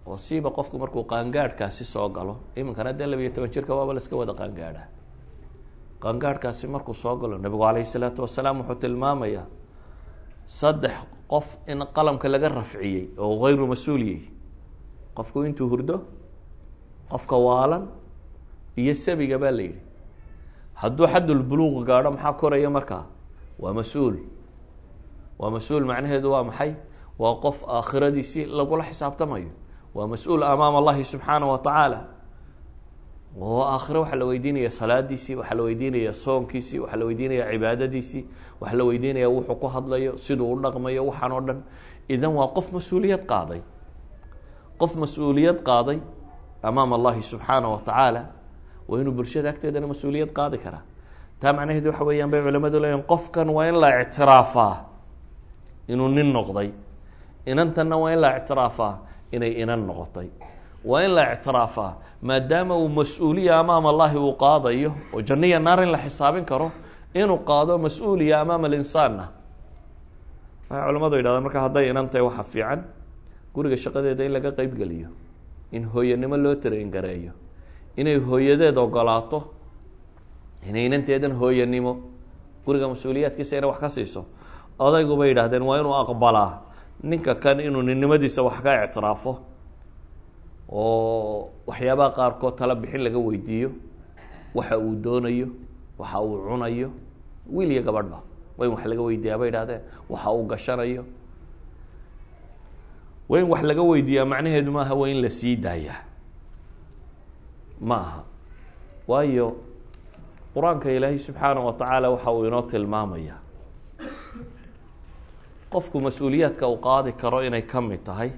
oo siiba qofku markuu qaangaadhkaasi soo galo iminkana dee labiyo toban jirka waaba la iska wada qaangaadha qaangaadhkaasi markuu soo galo nebigu calayhi salaatu wasalaam wuxuu tilmaamayaa saddex qof in qalamka laga rafciyey oo hayru mas-uuliyey qofku intuu hurdo qofka waalan iyo sabiga baa la yidhi hadduu xaddulbuluuq gaadho maxaa koraya markaa waa mas-uul waa mas-uul macnaheedu waa maxay waa qof aakhiradiisii lagula xisaabtamayo waa mas-uul amaama allahi subxaana wa tacaala oo aakhiro waxaa la weydiinaya salaadiisii waxaa la weydiinaya soonkiisii waxaa la weydiinaya cibaadadiisii waxaa la weydiinaya wuxuu ku hadlayo siduu u dhaqmayo waxaan oo dhan idan waa qof mas-uuliyad qaaday qof mas-uuliyad qaaday amaama allahi subxaana wa tacaala waa inuu bulshada agteedana mas-uuliyad qaadi karaa taa macnaheedu waxa weeyaan bay culamadu leeyihin qofkan waa in la ictiraafaa inuu nin noqday inantanna waa in la ictiraafaa inay inan noqotay waa in la ictiraafaa maadaama uu mas-uuliya amaama allahi uu qaadayo oo janniya naar in la xisaabin karo inuu qaado mas-uuliya amaama alinsaanna waxay culamadu yidhahdaan marka hadday inan tahay waxa fiican guriga shaqadeeda in laga qeybgeliyo in hooyanimo loo tarayn gareeyo inay hooyadeed ogolaato inay inanteedan hooyanimo guriga mas-uuliyaadkiisa inay wax ka siiso odaygu bay yidhahdeen waa inuu aqbalaa ninka kan inuu ninnimadiisa wax ka ictiraafo oo waxyaabaha qaarkood tala bixin laga weydiiyo waxa uu doonayo waxa uu cunayo wiil iyo gabadhba waa in wax laga weydiiyaa bay yidhahdeen waxa uu gashanayo waa in wax laga weydiiyaa macnaheedu maaha waa in la sii daayaa ma aha waayo qur-aanka ilaahay subxaana wa tacaala waxa uu inoo tilmaamaya qofku mas-uuliyaadka uu qaadi karo inay ka mid tahay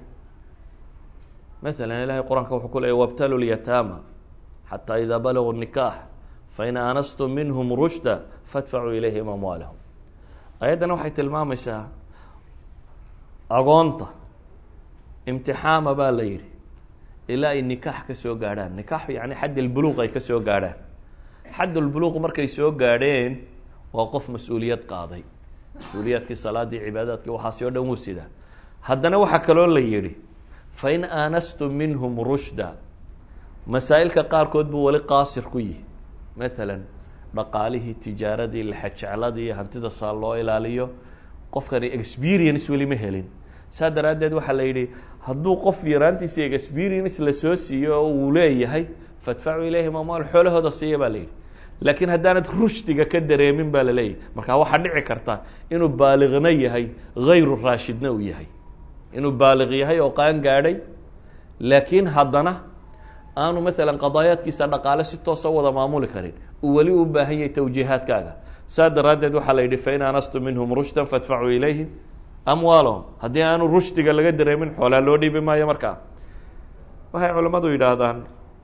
maala ilahay qur-aanka wuxuu ku leeyay wabtalu lyataama xataa idaa balaguu nikaax fain aanastum minhum rushda fadfacuu ilayhim amwaalahum ayaddana waxay tilmaamaysaa agoonta imtixaama baa la yidhi ilaa ay nikaax ka soo gaadhaan nikaax yani xaddilbuluuq ay ka soo gaadhaan xaddulbuluuq markay soo gaadheen waa qof mas-uuliyad qaaday mas-uuliyaadkii salaadii cibaadaadkii waxaasi o dhan wuu sidaa haddana waxaa kaloo la yidhi fain aanastum minhum rushda masaa'ilka qaarkood buu weli qaasir ku yihi maalan dhaqaalihii tijaaradii laxajecladii hantida saa loo ilaaliyo qofkani experience weli ma helin saa daraaddeed waxaa la yidhi hadduu qof yaraantiisa experience lasoo siiyo oo uu leeyahay fadfacuu ilayhim amwaal xoolahooda siiya baa la yidhi laakiin haddaanad rushdiga ka dareemin baa la leeyahay markaa waxaa dhici karta inuu baaliqna yahay hayru raashidna uu yahay inuu baaliq yahay oo qaan gaadhay laakiin haddana aanu maalan qadaayaadkiisa dhaqaale si toosa wada maamuli karin uu weli u baahan yahay tawjiihaadkaaga saa daraaddeed waxaa la yidhi fain aanastum minhum rushdan fadfacuu ilayhim amwaalahum haddii aanu rushdiga laga dareemin xoolaa loo dhiibi maayo markaa waxay culammadu yidhaahdaan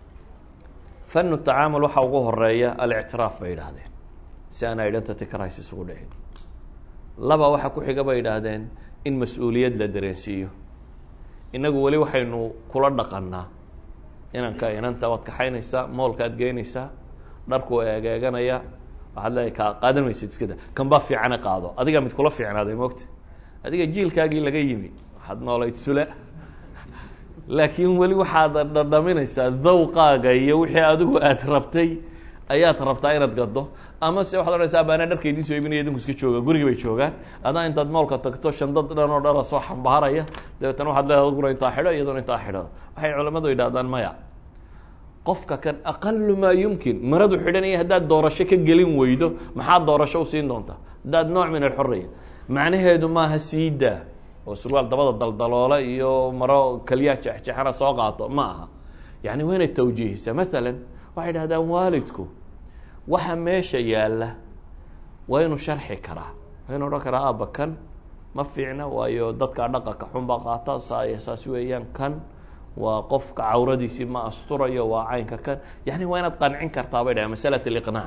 fanu tacaamul waxaa ugu horeeya alictiraaf bay yidhaahdeen si aan identity crisis ugu dhicin laba waxaa ku xiga bay yidhaahdeen in mas-uuliyad la dareensiiyo inagu weli waxaynu kula dhaqanaa inanka inanta waad kaxaynaysaa moolkaad geynaysaa dharku eegeeganaya waxaad leedahay ka qaadan maysid iskada kan baa fiicane qaado adigaa mid kula fiicnaaday moogta adiga jiilkaagii laga yimi waxaad noolayd sula laakiin weli waxaad dhadhaminaysaa dawqaaga iyo wixii adigu aad rabtay ayaad rabtaa inaad gado ama se waxad odhanaysaa baana dharka idin soo ibinaya idinku iska jooga gurigi bay joogaan adaa intaad moolka tagto shandad dhan oo dhara soo xambaaraya dabeetana waxaad leedahay adguna intaa xidho iyaduna intaa xidho waxay culamadu yidhahdaan maya qofka kan aqalu maa yumkin maradu xidhanaya haddaad doorasho ka gelin weydo maxaad doorasho u siin doontaa haddaad nooc min alxorriya macnaheedu maaha siidaa oo surwaal dabada daldaloola iyo maro keliyaa jexjexana soo qaato ma aha yani waa inay tawjiihisa maalan waxay dhahdaan waalidku waxa meesha yaalla waa inuu sharxi karaa waa inu odhan karaa aaba kan ma fiicna waayo dadka dhaqanka xunbaa qaata saa saas weeyaan kan waa qofka cawradiisii ma asturayo waa caynka kan yani waa inaad qancin kartaa bay dhahan masalat aliqnaac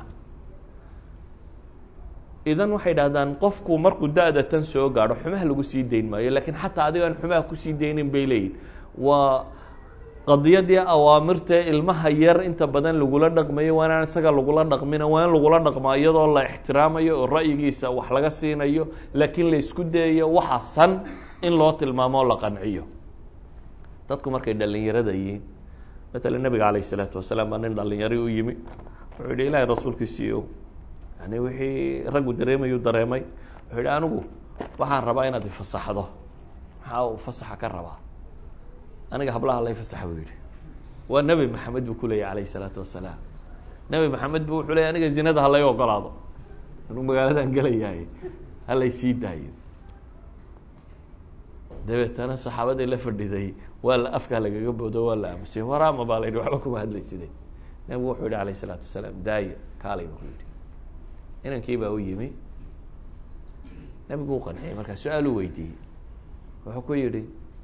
idan waxay dhahdaan qofku markuu da-da tan soo gaadho xumaha lagu sii dayn maayo lakiin xataa adigaan xumaha kusii daynin bay leeyihin waa qadiyadii awaamirtae ilmaha yar inta badan lagula dhaqmayo waa inaan isaga lagula dhaqmina waa in lagula dhaqmaa iyadoo la ixtiraamayo oo ra'yigiisa wax laga siinayo laakiin la isku dayayo waxa san in loo tilmaamo o la qanciyo dadku markay dhalinyarada yihiin matala nebiga calayh isalaatu wasalaam baa nin dhalinyari u yimi wuxuu yihi ilaahay rasuulkiisiiyo yani wixii raggu dareemayuu dareemay wuxuu yihi anigu waxaan rabaa inaad ifasaxdo maxaa uu fasaxa ka rabaa aniga hablaha la ifasaxa buu yihi waa nebi maxamed buu ku leeyahy alayh isalaatu wasalaam nebi maxamed bu wuxuu leeyay aniga zinada halay ogolaado anuu magaaladan gelayahay halay sii daayo dabeetana saxaabadii la fadhiday waa la afkaa lagaga boodo waa la aamusay waraama baa la yidhi waxba kuma hadlayside nebigu wuxuu yihi alayh isalaatu wasalaam daaya kaalay buu ku yidhi inankii baa u yimi nebigu u qanciyay markaa su-aal u weydiiyey wuxuu ku yidhi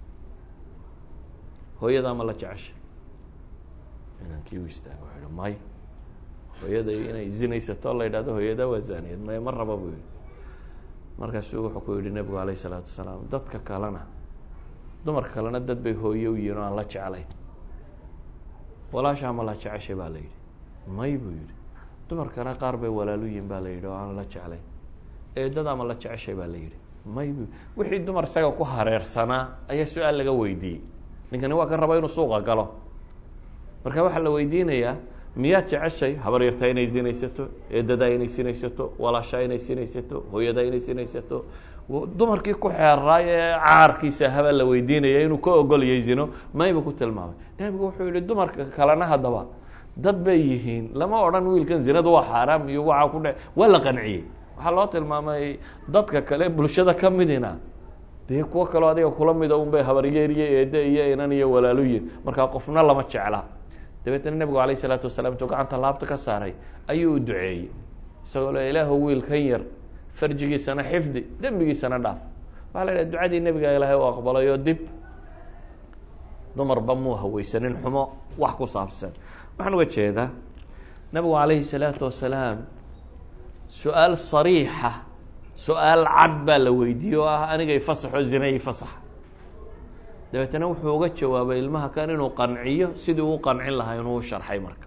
hooyadaa ma la jeceshay inankii u istaaga wuxuu yihi may hooyaday inay zinaysato la yidhahdo hooyadaa waa zaaniyad may ma raba buu yihi markaasuu wuxuu ku yihi nebigu alayh isalaatu wasalaam dadka kalena dumarka kalena dad bay hooye u yihin oo aan la jeclayn walaashaa ma la jeceshay baa la yidhi may buu yihi dumarkana qaar bay walaalu yihin baa la yidhi oo aan la jeclayn eedadaa ma la jeceshay baa la yidhi may bu wixii dumar isaga ku hareersanaa ayaa su-aal laga weydiiyey ninkani waa ka raba inuu suuqa galo marka waxaa la weydiinayaa miyaad jeceshay habaryartaa inay sinaysato eedadaa inay sinaysato walaashaa inay sinaysato hooyadaa inay sinaysato dumarkii ku xeeraay ee caarkiisa habaa la weydiinaya inuu ka ogolyay zino mayba ku tilmaamay nebigu wuxuu yihi dumarka kalena haddaba dad bay yihiin lama odhan wiilkan zinadu waa xaaraam iyo waxaa ku dhe waa la qanciyey waxaa loo tilmaamay dadka kale bulshada ka midina dee kuwo kaleo adiga kula mida un bay habaryeer iyo eede iyo inan iyo walaaluyin markaa qofna lama jecla dabeetna nebigu alayh isalaatu wasalaam intuu gacanta laabta ka saaray ayuu u duceeyey isagoo le ilaahu wiilkan yar farjigiisana xifdi dembigiisana dhaaf waxaa la idhaha ducadii nebiga ilaahay u aqbalay oo dib dumarba muu haweysanin xumo wax ku saabsan waxaan uga jeedaa nebigu calayhi salaatu wasalaam su-aal sariixa su-aal cad baa la weydiiyey oo ah anigay fasaxo zinay fasaxa dabeetana wuxuu uga jawaabay ilmaha kan inuu qanciyo sidii uu qancin lahaa inuu sharxay marka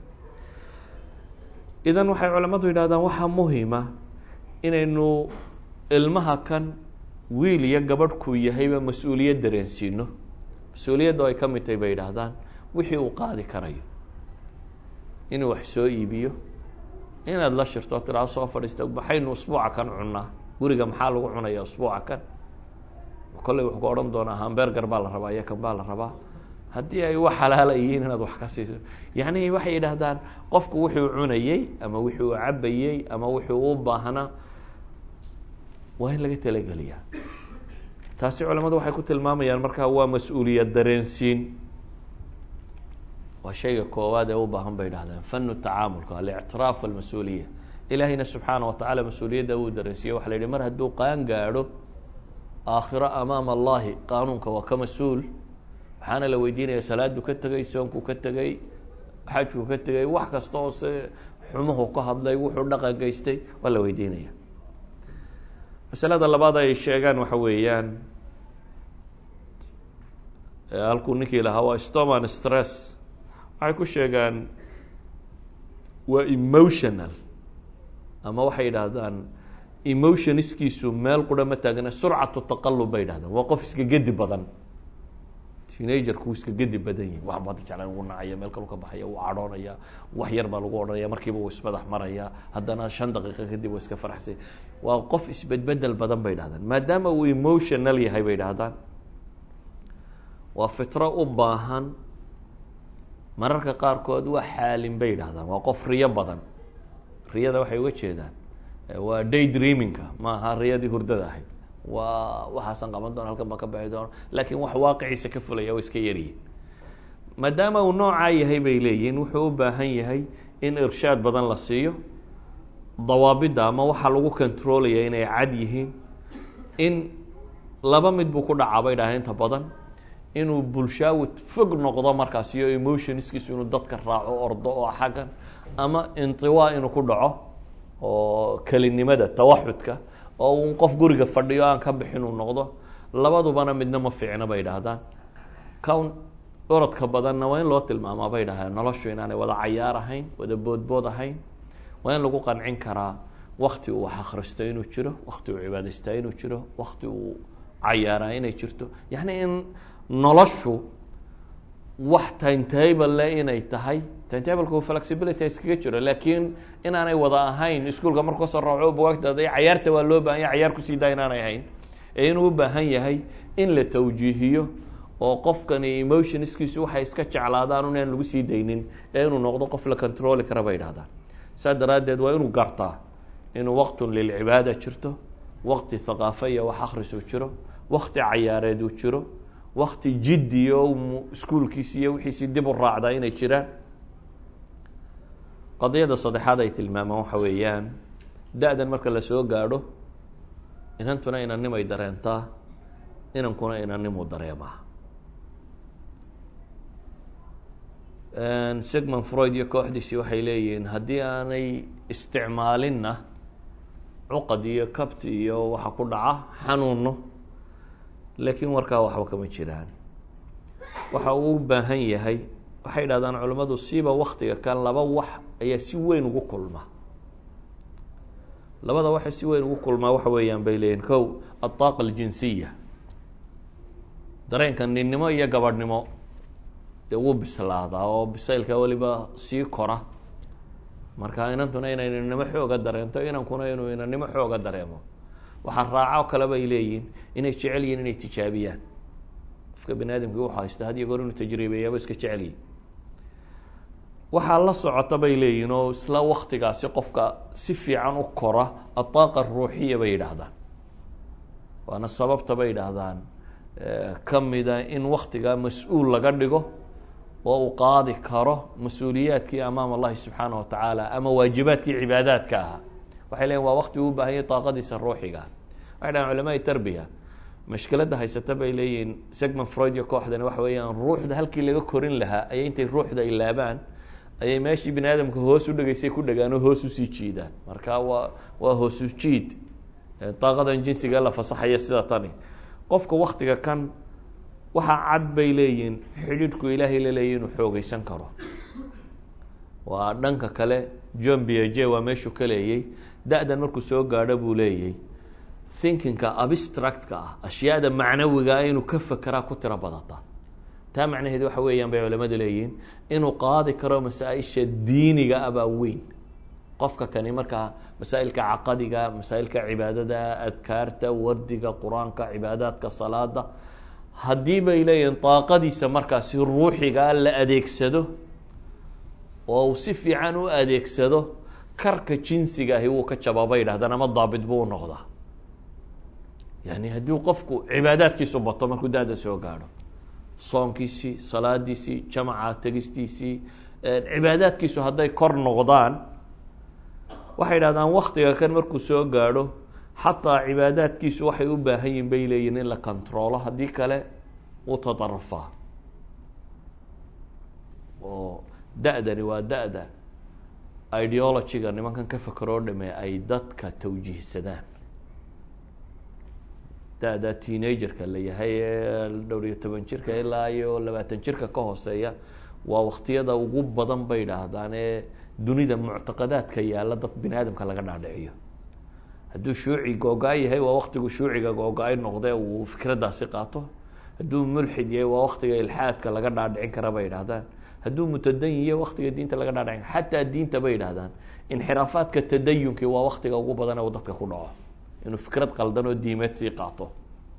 idan waxay culamadu yidhahdaan waxaa muhima inaynu ilmaha kan wiil iyo gabadhkuu yahayba mas-uuliyad dareensiino mas-uuliyadda ay ka mid tahay bay yidhaahdaan wixii uu qaadi karayo inuu wax soo iibiyo inaad la shirto tiraa soo fadhiista maxaynu usbuuca kan cunnaa guriga maxaa lagu cunaya usbuuca kan kolley wuxuu ku odhan doonaa hamberger baa la rabaa iyo kan baa la rabaa haddii ay wax halaala yihiin inaad wax ka siiso yacni waxay yidhaahdaan qofku wuxuu cunayey ama wixii uu cabayey ama wixii u baahnaa waa in laga talageliyaa taasi culamadu waxay ku tilmaamayaan markaa waa mas-uuliyad dareensiin waa shayga koowaad ee u baahan bay idhahdeen fanu tacaamulka alictiraaf walmas-uuliya ilaahayna subxaana wa tacaala mas-uuliyadda uu dareensiiye waxa la yihi mar hadduu qaan gaadho aakhiro amaama allahi qaanuunka waa ka mas-uul waxaana la weydiinaya salaadu ka tegey soonku ka tegey xajku ka tegey wax kasta oo se xumuhu ka hadlay wuxuu dhaqan geystay waa la weydiinaya masalada labaad ay sheegaan waxa weeyaan halkuu ninkii lahaa waa stoman stress waxay ku sheegaan waa emotional ama waxay yidhaahdaan emotionskiisu meel qura ma taagna surcatu taqalub bay yidhahdaan waa qof iska gedi badan teenagerku iska gedi badan yihin wax baad jeclan ugu nacaya meel kalu ka baxaya uu cadhoonaya wax yar baa lagu odhanaya markiiba uu ismadax maraya haddana shan daqiiqo kadib uu iska faraxsay waa qof isbedbedel badan bay yidhahdaan maadaama uu emotional yahay bay yidhahdaan waa fitro u baahan mararka qaarkood waa xaalin bay yidhahdaan waa qof riyo badan riyada waxay uga jeedaan waa day dreaminka ma aha riyadii hurdada ahayd waa waxaasan qaban doona halkan baan ka baxi doona laakiin wax waaqiciisa ka fulaya oo iska yaryihin maadaama uu noocaa yahay bay leeyihin wuxuu u baahan yahay in irshaad badan la siiyo dawaabidda ama waxaa lagu controlaya inay cad yihiin in laba mid buu ku dhacaa bay dhahay inta badan inuu bulshaawi fog noqdo markaas iyo emotionskiisu inuu dadka raaco ordo oo xaggan ama intiwaa inuu ku dhaco oo kelinimada tawaxudka oo un qof guriga fadhiyo aan ka bixin uu noqdo labadubana midna ma fiicno bay idhaahdaan kan orodka badanna waa in loo tilmaamaa bay dhahdeen noloshu inaanay wada cayaar ahayn wada boodbood ahayn waa in lagu qancin karaa wakti uu wax akhristo inuu jiro wakti uu cibaadaystaa inuu jiro wakti uu cayaaraa inay jirto yacni in noloshu wax timetable le inay tahay timetableka flexibility iskaga jiro laakiin inaanay wada ahayn iskuolka marku kasoo raaco bugaagtaada cayaarta waa loo bahan yahy cayaar kusii daa inaanay ahayn ee inuu u baahan yahay in la tawjiihiyo oo qofkani emotionskiisu waxay iska jeclaadaan inaan lagu sii daynin ee inuu noqdo qof la controli kara bay idhahdaan saa daraaddeed waa inuu gartaa inuu waqtun lilcibaada jirto waqti haqaafa iyo wax akrisu jiro wakti cayaareed uu jiro wakti jiddi oo iskuolkiisi iyo wixiisii dib u raacdaa inay jiraan qadiyada saddexaad ay tilmaamaan waxa weeyaan da-dan marka lasoo gaadho inantuna inannimay dareentaa inankuna inannimuu dareemaa sigmund freud iyo kooxdiisii waxay leeyihiin haddii aanay isticmaalinna cuqad iyo kabti iyo waxa ku dhaca xanuuno laakiin warkaa waxba kama jiraan waxa uu u baahan yahay waxay idhahdaan culimmadu siiba waktiga kan laba wax ayaa si weyn ugu kulma labada waxa si weyn ugu kulmaa waxa weeyaan bay leeyihin kow adaaqa aljinsiya dareenka ninnimo iyo gabadhnimo dee wuu bislaadaa oo bisaylka weliba sii kora marka inantuna inay ninnimo xooga dareento inankuna inuu inannimo xooga dareemo waxaa raaco kale bay leeyihin inay jecel yihin inay tijaabiyaan qofka bani aadamkii wuxu haysta had iyo goor inuu tajriibeeyaaba iska jecelyihin waxaa la socota bay leeyihin oo isla waktigaasi qofka si fiican u kora adaaqa ruuxiya bay yidhaahdaan waana sababta bay yidhaahdaan kamida in waktigaa mas-uul laga dhigo oo uu qaadi karo mas-uuliyaadkii amaam allahi subxaana watacaala ama waajibaadkii cibaadaadka ahaa waxay leeyiin waa wakti uu baahanyay daaqadiisa ruuxiga waxay dhahan culamaai tarbiya mashkiladda haysata bay leeyihiin segmond freud iyo kooxdani waxa weeyaan ruuxda halkii laga korin lahaa ayay intay ruuxda ilaabaan ayay meeshii bani aadamka hoos u dhegeysay ku dhegaan oo hoos usii jiidaan marka waa waa hoosu jiid daaqadan jinsiga la fasaxaya sida tani qofka waktiga kan waxaa cad bay leeyihiin xidhiidhku ilaahay la leeyahy inuu xoogeysan karo waa dhanka kale john biaje waa meeshuu ka leeyay da-dan markuu soo gaadho buu leeyay thinkingka abstractka ah ashyaada macnawigaa inuu ka fekeraa ku tiro badata taa macnaheed waxa weeyaan bay culamadu leeyihiin inuu qaadi karo masaa-isha diiniga abaa weyn qofka kani markaa masaa'ilka caqadiga masaa'ilka cibaadada adkaarta wardiga qur-aanka cibaadaadka salaada haddii bay leeyihiin daaqadiisa markaasi ruuxigaa la adeegsado oo uu si fiican u adeegsado karka jinsiga ahi wuu ka jabaa bay yidhahdaan ama daabit buu u noqdaa yani haddii qofku cibaadaadkiisu bato markuu da-da soo gaadho soonkiisii salaadiisii jamaca tegistiisii cibaadaadkiisu hadday kor noqdaan waxay yidhahdaan waktiga kan markuu soo gaadho xataa cibaadaadkiisu waxay u baahan yihin bay leeyihin in la controlo haddii kale uu tadarufaa oo da-dani waa da-da ideologyga nimankan ka fekeroo dhame ay dadka tawjiihsadaan da-da teenagerka la yahay ee dhowr iyo toban jirka ilaa iyo labaatan jirka ka hooseeya waa waktiyada ugu badan bay idhaahdaan ee dunida muctaqadaadka yaalla dad bini aadamka laga dhaadhiciyo hadduu shuuci googa-ay yahay waa waktigu shuuciga googa-ay noqde uu fikraddaasi qaato hadduu mulxid yahay waa waktiga ilxaadka laga dhaadhicin kara bay idhahdaan hadduu mutadayin yahay waktiga diinta laga dhaadhicin xataa diinta bay idhahdaan inxiraafaadka tadayunkii waa waktiga ugu badan uu dadka ku dhaco inuu fikrad qaldan oo diimeed sii qaato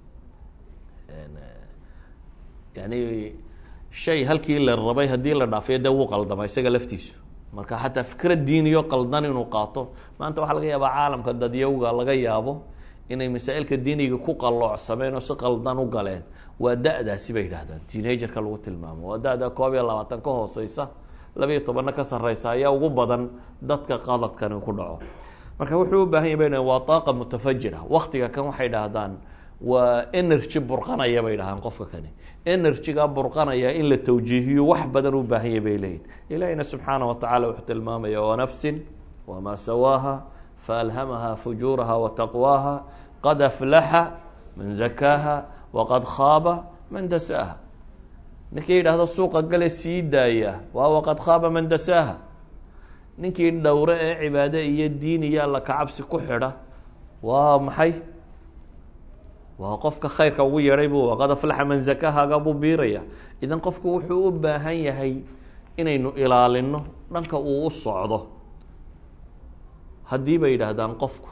yani shay halkii la rabay haddii la dhaafiyo dee wuu qaldama isaga laftiisu marka xataa fikrad diiniyo qaldan inuu qaato maanta waxaa laga yaabaa caalamka dadyawga laga yaabo inay masaa'ilka diiniga ku qalloocsameen oo si qaldan u galeen waa da-daasi bay yidhahdaan teenagerka lagu tilmaamo waa da-da koob iyo labaatan ka hooseysa labiiyo tobanna ka sarreysa ayaa ugu badan dadka qaladkani ku dhaco marka wuxuu u baahan yah bay waa daaqa mutafajira waktiga kan waxay dhahdaan waa energy burqanaya bay dhahaan qofka kani energyga burqanaya in la tawjiihiyo wax badan u baahan yah bay leeyihin ilahina subxaana watacala wuxuu tilmaamaya wanafsin wamaa sawaaha faalhamaha fujuuraha wataqwaaha qad aflaxa man zakaaha waqad khaaba man dasaaha ninkii yidhaahdo suuqa gale sii daaya waa waqad khaaba man dasaaha ninkii dhowre ee cibaade iyo diin iyo alla kacabsi ku xidha waa maxay waa qofka khayrka ugu yeedhay buu qad aflaxa man zakahaaga buu biiraya idan qofku wuxuu u baahan yahay inaynu ilaalino dhanka uu u socdo haddii bay yidhaahdaan qofku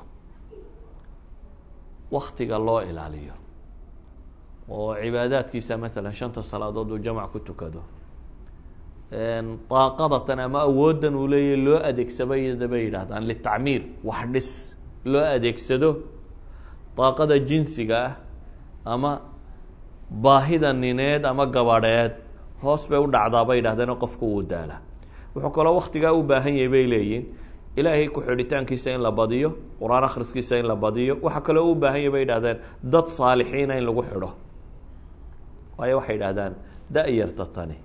waktiga loo ilaaliyo oo cibaadaadkiisa maalan shanta salaadood uu jamac ku tukado daaqadatan ama awooddan uu leeyahy loo adeegsabayda bay yidhaahdaan litacmiir wax dhis loo adeegsado daaqada jinsiga ah ama baahida nineed ama gabadheed hoos bay u dhacdaa bay yidhahdeen qofku wuu daala wuxuu kaloo waktigaa u baahan yahay bay leeyihin ilaahay ku-xidhitaankiisa in la badiyo qur-aan akhriskiisa in la badiyo waxaa kaloo u baahan yahy bay yidhahdeen dad saalixiina in lagu xidho waayo waxay yidhahdaan da-yarta tani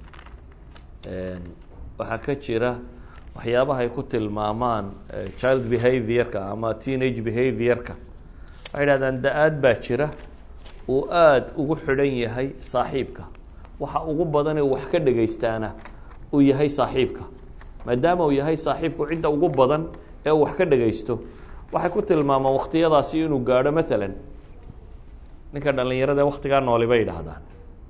waxaa ka jira waxyaabaha ay ku tilmaamaan child behaviorka ama teenage behaviorka waxay yidhahdaan da-aad baa jira uu aada ugu xidhan yahay saaxiibka waxa ugu badanee wax ka dhegaystaana uu yahay saaxiibka maadaama uu yahay saaxiibku cidda ugu badan ee uu wax ka dhegaysto waxay ku tilmaamaan waktiyadaasi inuu gaadho maalan ninka dhalinyarada waktigaa nooli bay yidhaahdaan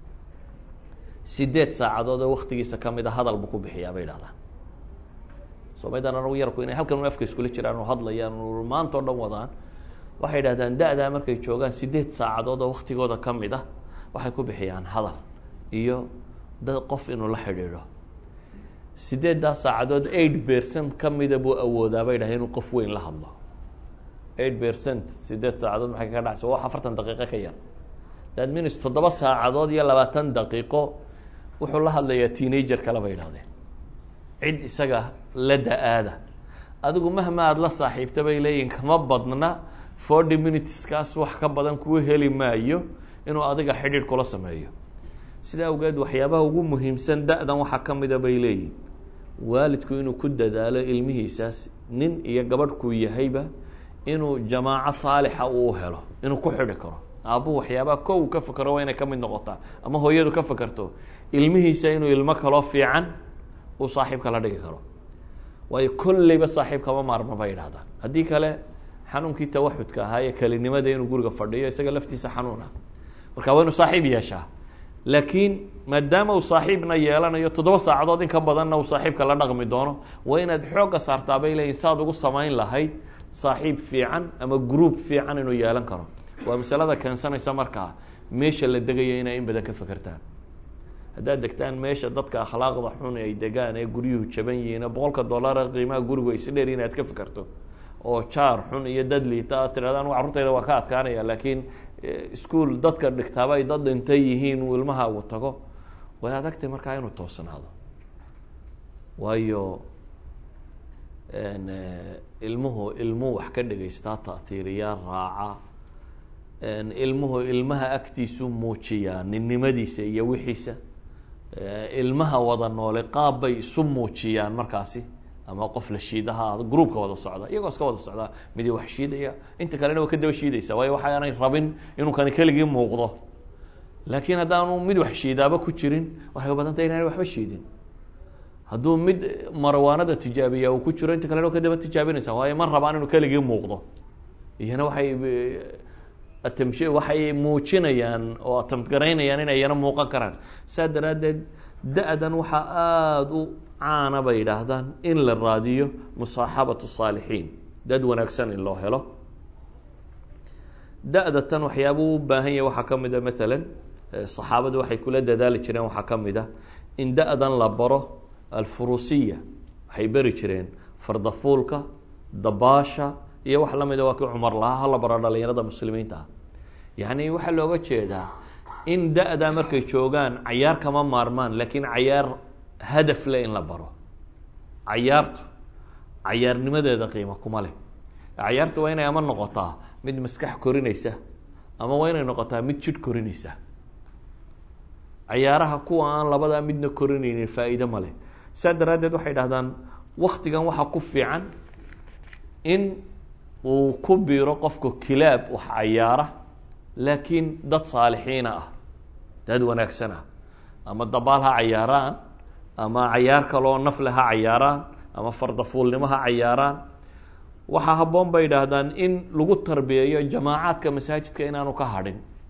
sideed saacadood oo waktigiisa kamid a hadal buu ku bixiyaa bay yidhahdaan somaydan anagu yarku inay halkan un afka iskula jiraan oo hadlayaan maanta o dhan wadaan waxay yidhahdaan da-daa markay joogaan sideed saacadood oo waktigooda kamid ah waxay ku bixiyaan hadal iyo dad qof inuu la xidhiidho sideeddaa saacadood eight percent kamida buu awoodaa bay dhahay inuu qof weyn la hadlo eight percent sideed saacadood maxay kaga dhacaysa wax afartan daqiiqo ka yar that means toddoba saacadood iyo labaatan daqiiqo wuxuu la hadlayaa teenager kale bay idhahdeen cid isaga la da-aada adigu mahma aada la saaxiibta bay leeyihin kama badna forty minuteskaas wax ka badan kuu heli maayo inuu adiga xidhiidh kula sameeyo sidaa awgeed waxyaabaha ugu muhiimsan da-dan waxaa ka mida bay leeyihin waalidku inuu ku dadaalo ilmihiisaas nin iyo gabadhkuu yahayba inuu jamaaco saalixa uu helo inuu ku xidhi karo aabbuhu waxyaabaha ko uu ka fakero waa inay ka mid noqotaa ama hooyadu ka fakerto ilmihiisa inuu ilmo kaloo fiican uu saaxiibka la dhigi karo waayo kolleyba saaxiib kama maarma bay yidhahdaan haddii kale xanuunkii tawaxudka ahaa ee kelinimada inuu guriga fadhiyo isaga laftiisa xanuun ah marka waa inuu saaxiib yeeshaa laakiin maadaama uu saaxiibna yeelanayo toddoba saacadood in ka badanna uu saaxiibka la dhaqmi doono waa inaad xoogga saartaa bay leeyihin saad ugu samayn lahayd saaxiib fiican ama group fiican inuu yeelan karo waa masalada keensanaysa markaa meesha la degayo inay in badan ka fekertaan haddaad degtaan meesha dadka akhlaaqda xun ay degaan ee guryuhu jaban yihiin boqolka dollara qiimaha gurigu isdheer inaad ka fekerto oo jaar xun iyo dad liita aad tirahdaan carruurtayda waa ka adkaanaya laakiin ischool dadka dhigtaaba ay dad dhintay yihiin uu ilmaha uu tago way adagtay markaa inuu toosnaado waayo ilmuhu ilmuhu wax ka dhegaystaa ta'hiiriyaa raaca ilmuhu ilmaha agtiisu muujiyaa ninnimadiisa iyo wixiisa ilmaha wada noole qaab bay isu muujiyaan markaasi ama qof la shiidaha groupka wada socda iyagoo iska wada socdaa midi wax shiidaya inta kalena waa ka daba shiidaysa waayo waxaanay rabin inuu kani keligii muuqdo laakiin haddaanu mid wax shiidaaba ku jirin waxay u badan tahay inaanay waxba shiidin hadduu mid marwaanada tijaabiya uu ku jiro inta kalena waa ka daba tijaabinaysa waayo ma rabaan inuu keligii muuqdo iyana waxay atamshi waxay muujinayaan oo atamtgaraynayaan inay yana muuqan karaan saa daraaddeed da-dan waxaa aada u caana bay yidhaahdaan in la raadiyo musaaxabatu saalixiin dad wanaagsan in loo helo da-da tan waxyaabuu u baahan yahay waxaa ka mid a maalan saxaabadu waxay kula dadaali jireen waxaa ka mid a in da-dan la baro alfuruusiya waxay beri jireen fardafuulka dabaasha iyo wax lamida waa kii cumar lahaa hala baro dhalinyarada muslimiinta ah yacni waxaa looga jeedaa in da-daa markay joogaan cayaar kama maarmaan laakiin cayaar hadaf leh in la baro cayaartu cayaarnimadeeda qiimo kuma leh cayaarta waa inay ama noqotaa mid maskax korinaysa ama waa inay noqotaa mid jidh korinaysa cayaaraha kuwa aan labadaa midna korinaynin faa-iide ma leh saa daraaddeed waxay dhahdaan waktigan waxaa ku fiican in uu ku biiro qofku kilaab wax cayaara laakiin dad saalixiina ah dad wanaagsan ah ama dabaal ha cayaaraan ama cayaar kaloo nafle ha cayaaraan ama fardafuulnimo ha cayaaraan waxaa habboon bay idhaahdaan in lagu tarbiyeeyo jamaacaadka masaajidka inaanu ka hadhin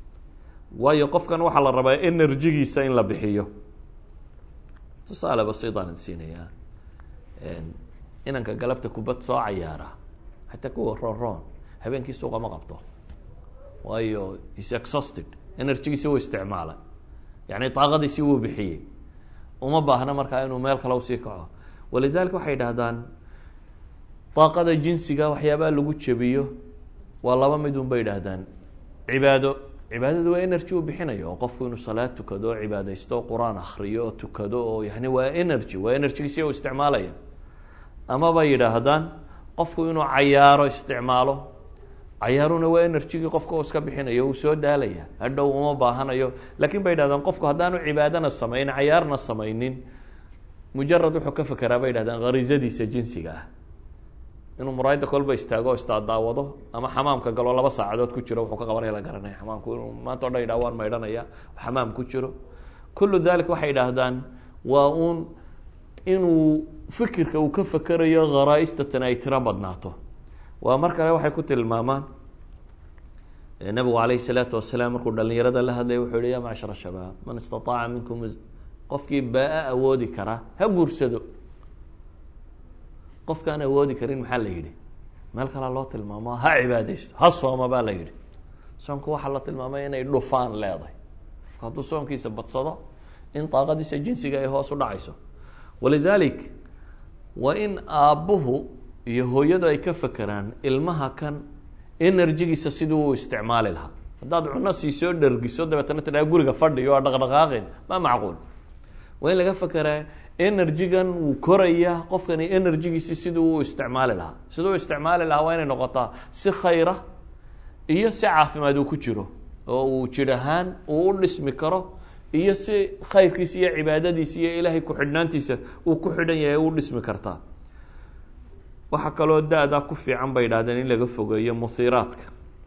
waayo qofkan waxaa la rabaa enerjigiisa in la bixiyo tusaale basiitaan siinayaa inanka galabta kubad soo cayaara xataa kuwa roon roon habeenkii suuqa ma qabto waayo is exhausted enerjigiisi wuu isticmaalay yani daaqadiisi wuu bixiyey uma baahna markaa inuu meel kale usii kaco walidalika waxay idhahdaan daaqada jinsiga waxyaabaha lagu jebiyo waa laba mid un bay idhaahdaan cibaado cibaadadu waa energy uu bixinayo oo qofku inuu salaad tukado oo cibaadaysto o qur-aan akriyo oo tukado oo yani waa energy waa energygiisi u isticmaalaya ama bay yidhaahdaan qofku inuu cayaaro isticmaalo cayaaruna waa enerjigii qofka oo iska bixinayo uu soo daalaya hadhow uma baahanayo lakin bay yidhahdaan qofku haddaanu cibaadana samayn cayaarna samaynin mujarad wuxuu ka fekeraa bay yidhahdaan harizadiisa jinsiga ah inuu muraayada kolba istaago o isdaadaawado ama xamaamka galo laba saacadood ku jiro wuxuu ka qabanaya la garanaya xamaamku inuu maanta o dhan yidhah waan maydhanaya xamaam ku jiro kullu dalik waxay yidhaahdaan waa uun inuu fikirka uu ka fekerayo kharaaistatan ay tiro badnaato waa mar kale waxay ku tilmaamaan nabigu alayh الsalaatu wasalaam markuu dhalinyarada la hadlaya wuxuu yihi ya macshar shabaab man istaطaaca minkum qofkii baa awoodi kara ha guursado qofkaan awoodi karin maxaa la yidhi meel kalea loo tilmaamo ha cibaadeysto ha sooma baa la yidhi soonku waxaa la tilmaamay inay dhufaan leedahay qofku hadduu soonkiisa badsado in daaqadiisa jinsiga ay hoos u dhacayso walidalik waa in aabbuhu iyo hooyadu ay ka fekeraan ilmaha kan enerjigiisa sidii uu isticmaali lahaa haddaad cuno siisoo dhergiso dabeetana tidhaha guriga fadhiyo a dhaqdhaqaaqin ma macquul waa in laga fekeraa enerjigan wuu koraya qofkani enerjigiisi sidii uu isticmaali lahaa sidii u isticmaali lahaa waa inay noqotaa si khayra iyo si caafimaad uu ku jiro oo uu jir ahaan uu u dhismi karo iyo si khayrkiisa iyo cibaadadiisa iyo ilaahay ku-xidhnaantiisa uu ku xidhan yahay u dhismi kartaa waxaa kaloo da-da ku fiican bay idhahdeen in laga fogeeyo muhiiraadka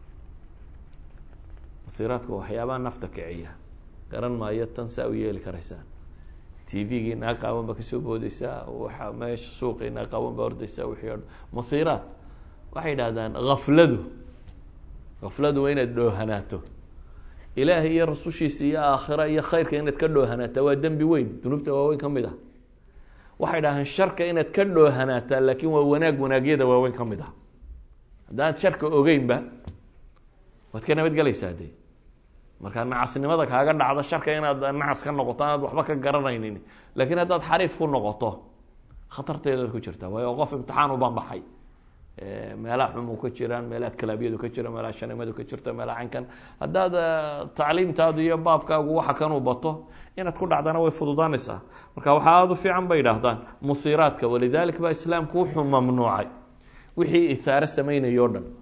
muhiiraadka waa waxyaabaha nafta kiciya garan maayo tan saa u yeeli karaysaan t v-gii naa qaawan baa kasoo boodeysaa waa meesha suuqii naa qaawan baa ordeysaa wixii o dhan muhiiraat waxay idhahdaan hafladu hafladu waa inaad dhoohanaato ilaahay iyo rasushiisa iyo aakhira iyo khayrka inaad ka dhoohanaataa waa dembi weyn dunuubta waaweyn ka mid ah waxay dhahaan sharka inaad ka dhoohanaataa laakin waa wanaag wanaagyada waaweyn ka mid ah haddaanad sharka ogeynba waad ka nabadgelaysaa de markaa nacasnimada kaaga dhacdo sharka inaad nacas ka noqoto anaad waxba ka garanaynin lakin haddaad xariif ku noqoto khatarteedaad ku jirtaa waayo qof imtixaan u banbaxay meelaha xumu ka jiraan meelaha kalaabyadu ka jira meelaha shanimadu ka jirto meelaha cankan haddaad tacliimtaadu iyo baabkaagu waxa kanuu bato inaad ku dhacdana way fududaanaysaa marka waxaa aada u fiican bay idhaahdaan musiiraadka walidalik baa islaamku wuxuu mamnuucay wixii isaare sameynaya o dhan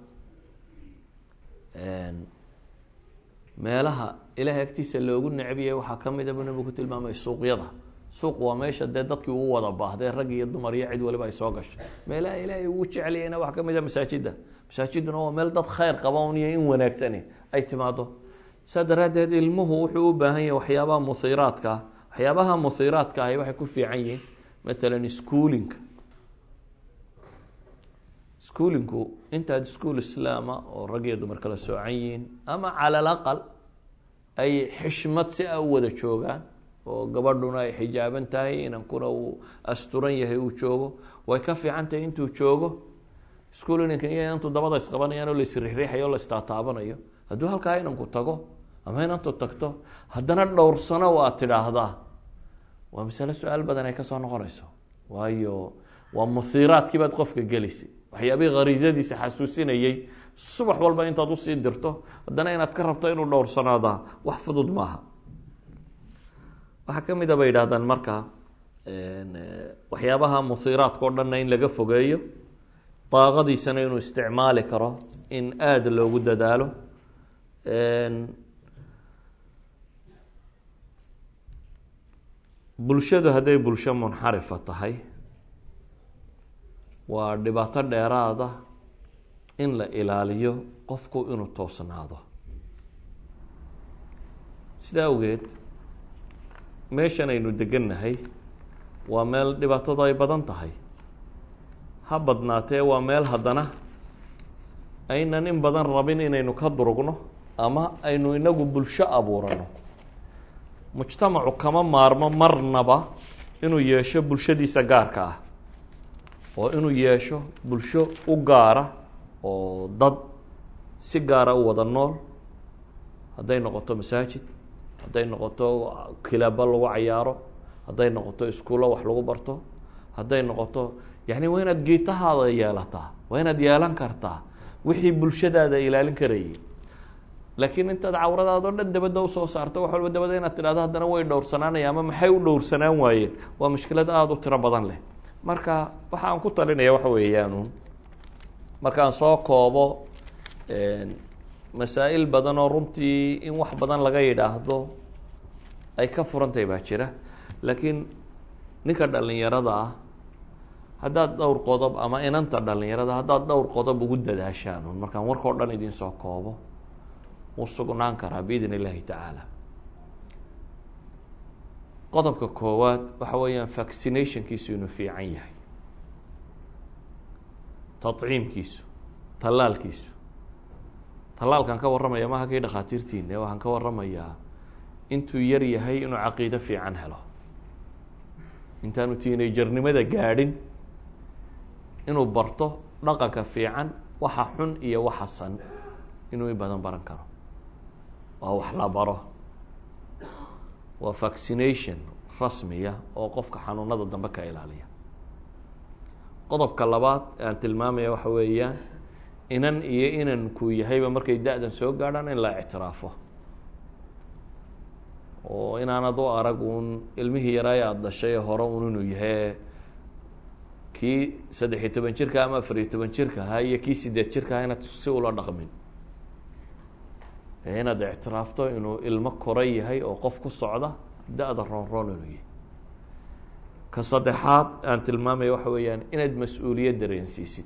meelaha ilahay agtiisa loogu necbiya waxaa kamida bu nabigu ku tilmaamay suuqyada suuq waa meesha dee dadkii uu wada baahday rag iyo dumar iyo cid waliba ay soo gashay meelaha ilaahay ugu jeclayana waxaa kamid a masaajida masaajiduna waa meel dad khayr qaban iyo in wanaagsani ay timaado saa daraaddeed ilmuhu wuxuu u baahan yahay waxyaabaha musiiraadka ah waxyaabaha musiiraadka ahi waxay ku fiican yihiin matalan schoolinka schoolingu intaad school islaama oo rag iyo dumar kala soocan yihiin ama cala alaqal ay xishmad si a u wada joogaan oo gabadhuna ay xijaaban tahay inankuna uu asturan yahay uu joogo way ka fiican tahay intuu joogo school inanka iyo intuu dabada isqabanayaan oo laisriixriixayo o la istaataabanayo hadduu halkaa inanku tago ama inantu tagto haddana dhowrsano aad tidhaahdaa waa masale su-aal badan ay kasoo noqonayso waayo waa musiiraadkii baad qofka gelisay waxyaabihii khariisadiisa xasuusinayey subax walba intaad usii dirto haddana inaad ka rabto inuu dhowrsanaadaa wax fudud maaha waxaa kamid a bay yidhahdaan marka waxyaabaha musiiraadka o dhanna in laga fogeeyo daaqadiisana inuu isticmaali karo in aada loogu dadaalo bulshadu hadday bulsho munxarifa tahay waa dhibaato dheeraada in la ilaaliyo qofku inuu toosnaado sidaa awgeed meeshan aynu degannahay waa meel dhibaatadu ay badan tahay ha badnaatee waa meel haddana aynan in badan rabin inaynu ka durugno ama aynu inagu bulsho abuurano mujtamacu kama maarmo marnaba inuu yeesho bulshadiisa gaarka ah oo inuu yeesho bulsho u gaara oo dad si gaara u wada nool hadday noqoto masaajid hadday noqoto kilaabo lagu cayaaro hadday noqoto iskuullo wax lagu barto hadday noqoto yani waa inaad geetahaada yeelataa waa inaad yeelan kartaa wixii bulshadaada ilaalin karayay laakiin intaad cawradaado dhan dabadda usoo saarto wax walba dabada inaad tidhahdo haddana way dhowrsanaanaya ama maxay u dhowrsanaan waayeen waa mushkilad aada u tiro badan leh marka waxa aan ku talinaya waxa weeyaan markaan soo koobo masaa'il badan oo runtii in wax badan laga yidhaahdo ay ka furantahay baa jira laakiin ninka dhalinyarada ah haddaad dhowr qodob ama inanta dhalinyarada haddaad dhowr qodob ugu dadaashaan un markaan warkao dhan idin soo koobo wuu sugnaan karaa biidn illahi tacaala qodobka koowaad waxa weeyaan vaccinationkiisu inuu fiican yahay tadciimkiisu tallaalkiisu tallaalkaan ka warramaya maha kii dhakhaatiirtiina waxaan ka warramayaa intuu yar yahay inuu caqiido fiican helo intaanu tiinayjarnimada gaadhin inuu barto dhaqanka fiican waxa xun iyo waxa san inuu in badan baran karo waa wax la baro waa vaccination rasmiya oo qofka xanuunada dambe ka ilaaliya qodobka labaad aan tilmaamaya waxa weeyaan inan iyo inankuu yahayba markay da-dan soo gaadhaan in la ictiraafo oo inaanad u arag uun ilmihii yaraay aada dhashay hore un inuu yahay kii saddex iyo toban jirka ama afar iyo toban jirka ahaa iyo kii sideed jirka ahaa inaad si ula dhaqmin ee inaad ictiraafto inuu ilmo kora yahay oo qof ku socda da-da roon roon inuu yahay ka saddexaad aan tilmaamaya waxa weeyaan inaad mas-uuliyad dareensiisid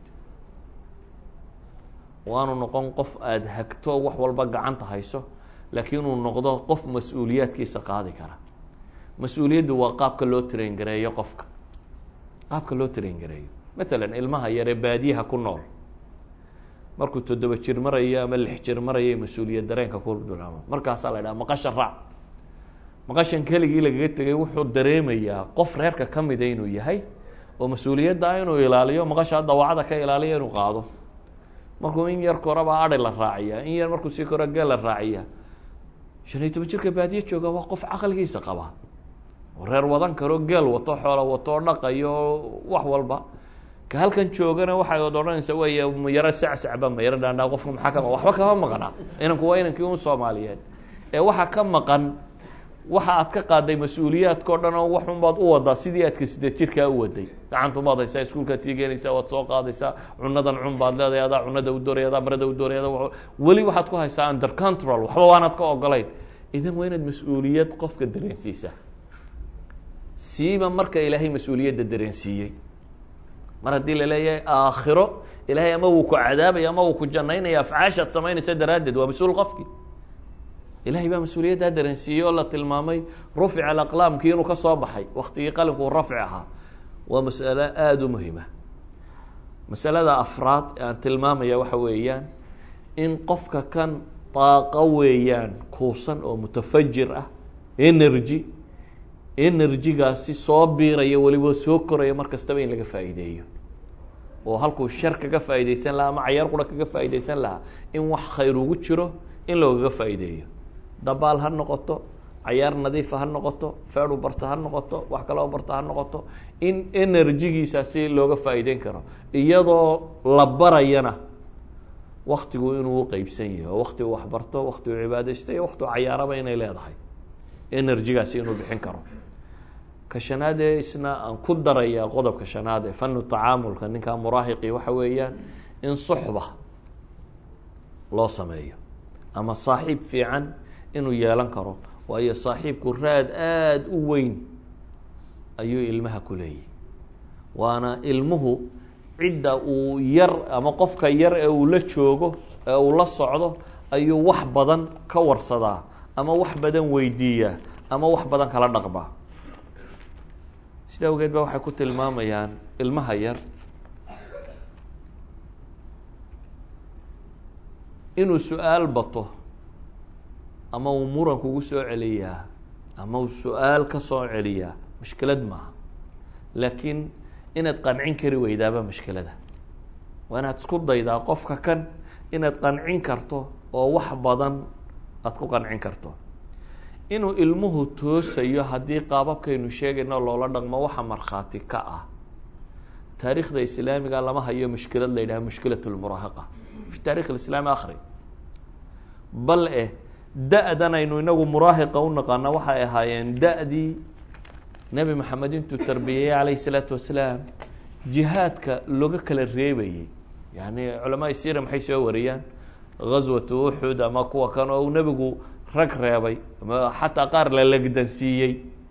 waanu noqon qof aada hagto wax walba gacanta hayso laakiin inuu noqdo qof mas-uuliyaadkiisa qaadi kara mas-uuliyaddu waa qaabka loo train gareeyo qofka qaabka loo train gareeyo matalan ilmaha yaree baadiyaha ku nool markuu toddoba jir marayo ama lix jir marayay mas-uuliyad dareenka ku bilaamo markaasaa la idhaha maqashan raac maqashan keligii lagaga tegay wuxuu dareemayaa qof reerka ka mida inuu yahay oo mas-uuliyadda ah inuu ilaaliyo maqasha dawacada ka ilaaliyo inuu qaado markuu in yar koraba adi la raaciya in yar markuu sii koro geel la raaciya shan iyo toban jirka baadiye jooga waa qof caqligiisa qaba oo reer wadan karo geel wato xoolo wato dhaqayo wax walba ka halkan joogana waxay od odhanaysa wey mayaro sacsacba mayaro dhaandhaa qofka maxaa ka waxba kama maqna inanku waa inankii un soomaaliyeed ee waxaa ka maqan waxa aad ka qaaday mas-uuliyaadkao dhan oo waxunbaad u wadaa sidii aadka sideed jirkaa u waday gacantumaad haysaa iskuulkaad sii geenaysaa waad soo qaadaysaa cunadan cun baad leedahay adaa cunada u dooraya adaa marada u dooraya ada weli waxaad ku haysaa under control waxba waanaad ka ogolayn idan waa inaad mas-uuliyad qofka dareensiisa siiba marka ilaahay mas-uuliyadda dareensiiyey mar haddii laleeyahay aakhiro ilaahay ama wuu ku cadaabaya ama wuu ku janaynaya afcaashaad samaynaysa daraaddeed waa mas-uul qofki ilahay baa mas-uuliyaddaa dareensiiyey oo la tilmaamay rufica alaqlaamkii inuu ka soo baxay waktigii qalinkuu rafci ahaa waa masalo aada u muhima masalada afraad ee aan tilmaamaya waxa weeyaan in qofka kan daaqo weeyaan kuusan oo mutafajir ah energy energygaasi soo biiraya weliba soo koraya mar kastaba in laga faa'iideeyo oo halkuu shar kaga faa'iideysan lahaa ama cayaar qura kaga faa'iideysan lahaa in wax khayr ugu jiro in loogaga faa'iideeyo dabaal ha noqoto cayaar nadiifa ha noqoto feedu barta ha noqoto wax kaloo barta ha noqoto in energygiisaasi looga faa'iideyn karo iyadoo la barayana waktigu inuu uqeybsan yahay oo wakti uu waxbarto wakti uu cibaadeysto iyo wakti u cayaaraba inay leedahay energygaasi inuu bixin karo ka shanaad ee isna aan ku daraya qodobka shanaad ee fanu tacaamulka ninkaa muraahiqi waxa weeyaan in suxba loo sameeyo ama saaxiib fiican inuu yeelan karo waayo saaxiibku raad aada u weyn ayuu ilmaha ku leeyahy waana ilmuhu cidda uu yar ama qofka yar ee uu la joogo ee uu la socdo ayuu wax badan ka warsadaa ama wax badan weydiiyaa ama wax badan kala dhaqmaa sida awgeed ba waxay ku tilmaamayaan ilmaha yar inuu su-aal bato ama uu muran kugu soo celiyaa ama uu su-aal ka soo celiyaa mushkilad maaha laakiin inaad qancin kari weydaaba mushkilada waa inaad isku daydaa qofka kan inaad qancin karto oo wax badan aada ku qancin karto inuu ilmuhu toosayo haddii qaababkaynu sheegayno loola dhaqmo waxa markhaati ka ah taariikhda islaamiga lama hayo mushkilad la yidhaha mushkilat lmuraahaqa fi taarikh islaami akri bal eh da-dan aynu inagu muraahiqa u naqaana waxay ahaayeen da-dii nebi maxamed intuu tarbiyeyey calayhi salaatu wasalaam jihaadka looga kala reebayey yani culamaa sira maxay soo wariyaan gaswatu uxud ama kuwa kan oo uu nebigu rag reebay ama xataa qaar la legdansiiyey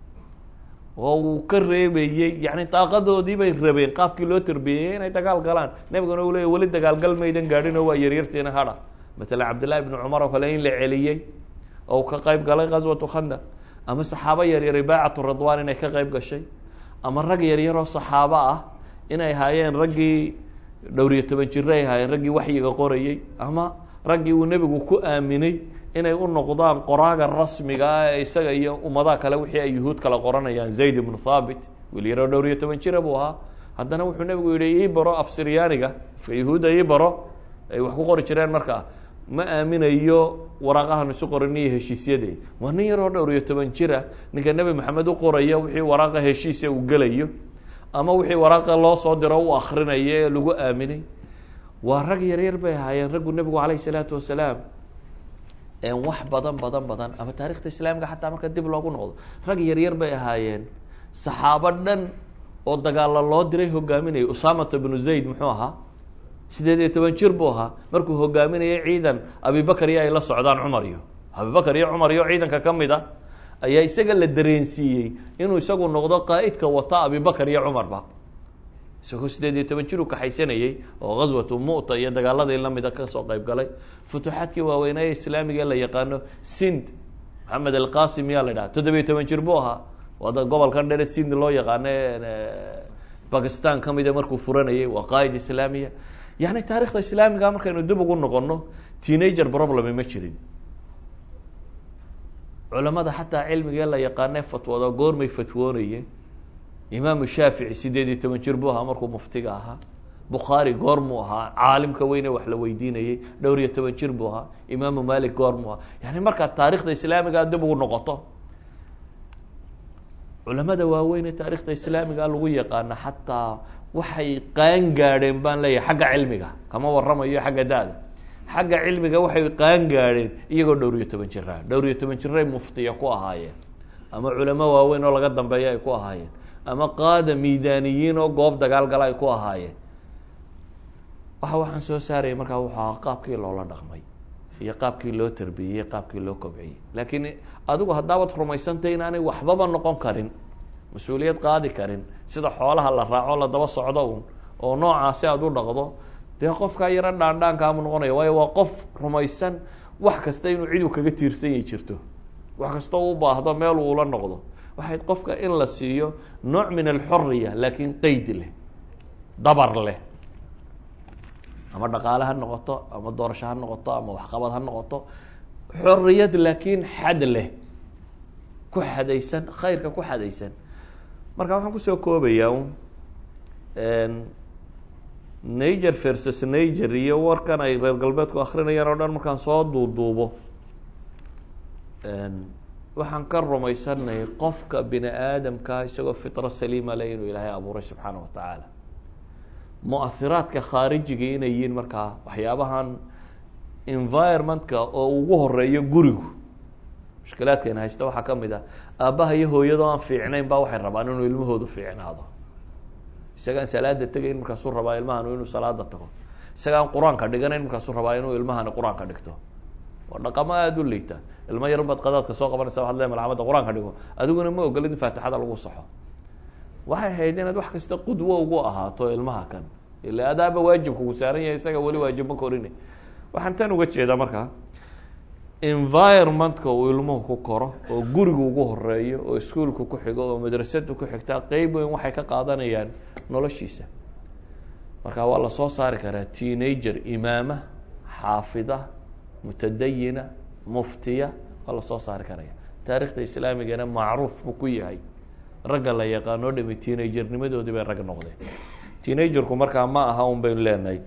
oo uu ka reebayey yani daaqadoodii bay rabeen qaabkii loo tarbiyeyey inay dagaal galaan nebiguna uu leya weli dagaalgal maydan gaadhin oo waa yaryartiina hadha matalan cabdillahi bni cumar oo kale in la celiyey oo ka qayb galay gaswatu khandaq ama saxaabo yaryar baacatu ridwan inay ka qayb gashay ama rag yaryaroo saxaabo ah inay ahaayeen raggii dhowriyo toban jiro ay ahaayeen raggii waxyiga qorayey ama raggii uu nebigu ku aaminay inay u noqdaan qoraaga rasmiga ah ee isaga iyo ummadaha kale wixii ay yuhuud kala qoranayaan zayd ibnu thaabit wiil yaroo dhowriyo toban jira buu ahaa haddana wuxuu nebigu yihi ii baro af siryaaniga afka yahuudda ii baro ay wax ku qori jireen markaa ma aaminayo waraaqahan isu qoran iyo heshiisyade waa nin yaroo dhowr iyo toban jira ninka nebi maxamed u qoraya wixii waraaqa heshiisa uu gelayo ama wixii waraaqa loo soo diro u akrinayo ee lagu aaminay waa rag yaryar bay ahaayeen raggu nebigu calayh isalaatu wasalaam wax badan badan badan ama taarikhta islaamiga xataa marka dib loogu noqdo rag yaryar bay ahaayeen saxaabo dhan oo dagaalo loo diray hogaaminayay usamata bnu zayd muxuu ahaa sideed iyo toban jir buu ahaa markuu hogaaminayay ciidan abibakar iyo ay la socdaan cumar iyo abibakar iyo cumar iyo ciidanka ka mid a ayaa isaga la dareensiiyey inuu isagu noqdo qaa'idka wata abibakar iyo cumarba isagoo sideed iyo toban jir u kaxaysanayey oo gaswatu mu'ta iyo dagaaladii lamida kasoo qayb galay futuuxaadkii waaweynaaye islaamiga la yaqaano sind maxamed alqasim yaa la dhaha toddobiyo toban jir buu ahaa wada gobolkan dhere sind loo yaqaano bakistan ka mida markuu furanayay waa qaa'id islaamiya yani taarikhda islaamiga markaynu dib ugu noqono teenager problemy ma jirin culamada xataa cilmigee la yaqaane fatwada goormay fatwoonayeen imaamu shaafici sideed iyo toban jir buu ahaa markuu muftiga ahaa bukhaari goormuu ahaa caalimka weyne wax la weydiinayey dhowr iyo toban jir buu ahaa imaamu malik goormuu ahaa yani markaad taarikhda islaamiga dib ugu noqoto culamada waaweyn ee taarikhda islaamiga lagu yaqaana xataa waxay qaan gaadheen baan leeyahay xagga cilmiga kama waramayo xagga da-da xagga cilmiga waxay qaan gaadheen iyagoo dhowr iyo toban jiraa dhowr iyo toban jiray muftiya ku ahaayeen ama culamo waaweyn oo laga dambeeya ay ku ahaayeen ama qaada miidaaniyiin oo goob dagaal gala ay ku ahaayeen waxa waxaan soo saarayay markaa wuxuu ahaa qaabkii loola dhaqmay iyo qaabkii loo tarbiyeyey qaabkii loo kobciyey laakiin adigu haddaabad rumaysantay inaanay waxbaba noqon karin mas-uuliyad qaadi karin sida xoolaha la raaco la daba socdo un oo noocaasi aada u dhaqdo dee qofkaa yaro dhaandhaankaamu noqonaya waayo waa qof rumaysan wax kasta inuu cidu kaga tiirsan yahi jirto wax kasta u baahdo meel uula noqdo waxayd qofka in la siiyo nooc min alxoriya laakiin qeyd leh dabar leh ama dhaqaale ha noqoto ama doorasho ha noqoto ama waxqabad ha noqoto xoriyad laakiin xad leh ku xadaysan khayrka ku xadaysan marka waxaan kusoo koobayaa un nager versus nager iyo warkan ay reer galbeedku akrinayaan oo dhan markaan soo duuduubo waxaan ka rumaysanay qofka bini aadamka isagoo fitro saliima leh inuu ilaahay abuuray subxaana wa tacaala mu-ahiraadka khaarijigii inay yihiin markaa waxyaabahan environmentka oo ugu horeeyo gurigu mushkilaadkeena haysta waxaa ka mid ah aabbaha iyo hooyadoo aan fiicnayn ba waxay rabaan inuu ilmahoodu fiicnaado isagaan salaada tegayn markaasuu rabaa ilmahanu inuu salaada tago isagaan qur-aanka dhiganayn markaasuu rabaa inuu ilmahani qur-aanka dhigto waa dhaqamo aada u liita ilmo yar baad qadaadka soo qabanaysa waxad le malcamada qur-aanka dhigo adiguna ma ogolid in faatixada lagu saxo waxay ahayd inaad wax kasta qudwo ugu ahaato ilmaha kan ila adaaba waajib kugu saaran yahay isaga weli waajib ma korine waxaan tan uga jeedaa markaa environmentka uu ilmuhu ku koro oo guriga ugu horeeyo oo iskuolka ku xigo oo madrasada ku xigtaa qeyb weyn waxay ka qaadanayaan noloshiisa marka waa lasoo saari karaa teenager imaama xaafida mutadayina muftiya waa lasoo saari karaya taarikhda islaamigana macruuf buu ku yahay ragga la yaqaanoo dhami teenagernimadoodii bay rag noqdeen teenagerku markaa ma aha un baynu leenahay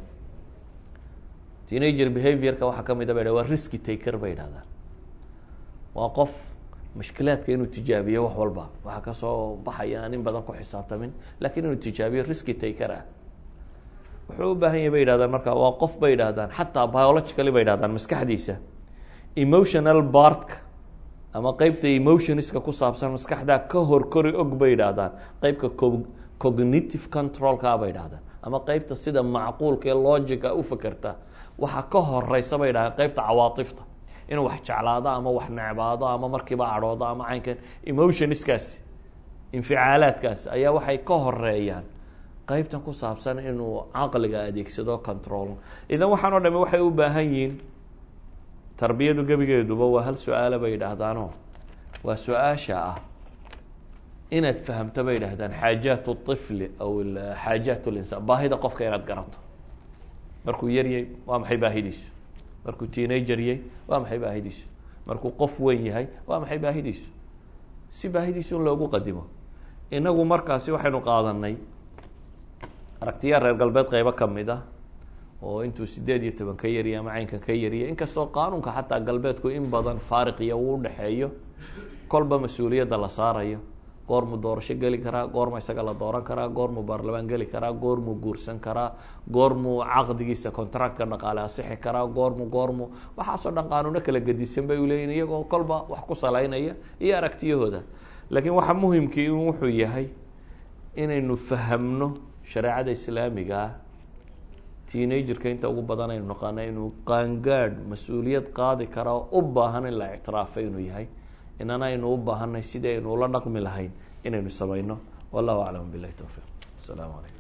teenager behaviorka waxaa ka mid a bay waa risky taker bay idhahdaan waa qof mushkilaadka inuu tijaabiyo wax walba waxaa kasoo baxaya aan in badan ku xisaabtamin lakiin inuu tijaabiyo risky taker ah wuxuu u baahan yahy bay yidhahdaan marka waa qof bay yidhahdaan xataa biologically bay yidhahdaan maskaxdiisa emotional bartka ama qeybta emotionska ku saabsan maskaxdaa ka horkori og bay yidhaahdaan qeybka co cognitive controlka bay yidhahdaan ama qeybta sida macquulka ee logica u fakerta waxaa ka horeysa bay yidhahdaan qeybta cawaatifta inuu wax jeclaado ama wax necbaado ama markiiba cadhoodo ama caynkan emotionskaasi inficaalaadkaasi ayaa waxay ka horeeyaan qeybtan ku saabsan inuu caqliga adeegsado control idan waxaan o dhami waxay u baahan yihiin tarbiyadu gebigeeduba waa hal su-aala bay yidhaahdaano waa su-aasha ah inaad fahamto bay yidhahdaan xaajaat الطifli aw xaajaat اlinsaan baahida qofka inaad garato markuu yaryay waa maxay baahidiisu markuu teenager yay waa maxay baahidiisu markuu qof weyn yahay waa maxay baahidiisu si baahidiisu in loogu qadimo inagu markaasi waxaynu qaadanay aragtiyaa reer galbeed qeybo kamid ah oo intuu sideed iyo toban ka yariya ama caynkan ka yariya inkastoo qaanuunka xataa galbeedku in badan faariqiya uu udhexeeyo kolba mas-uuliyadda la saarayo goormuu doorasho geli karaa goorma isaga la dooran karaa goormuu baarlamaan geli karaa goormuu guursan karaa goormuu caqdigiisa contractka dhaqaale asixi karaa goormu goormu waxaasoo dhan qaanuuno kala gedisan bay uleeyihin iyagoo kolba wax ku salaynaya iyo aragtiyahooda laakiin waxa muhimkii in wuxuu yahay inaynu fahamno shareecada islaamiga ah teenagerka inta ugu badan aynu naqaana inuu qaangaadh mas-uuliyad qaadi kara oo u baahan in la ictiraafay inuu yahay inana aynu u baahanay sidii aynu ula dhaqmi lahayn inaynu samayno wallahu aclam bilahi towfiiq asalaamu calaykum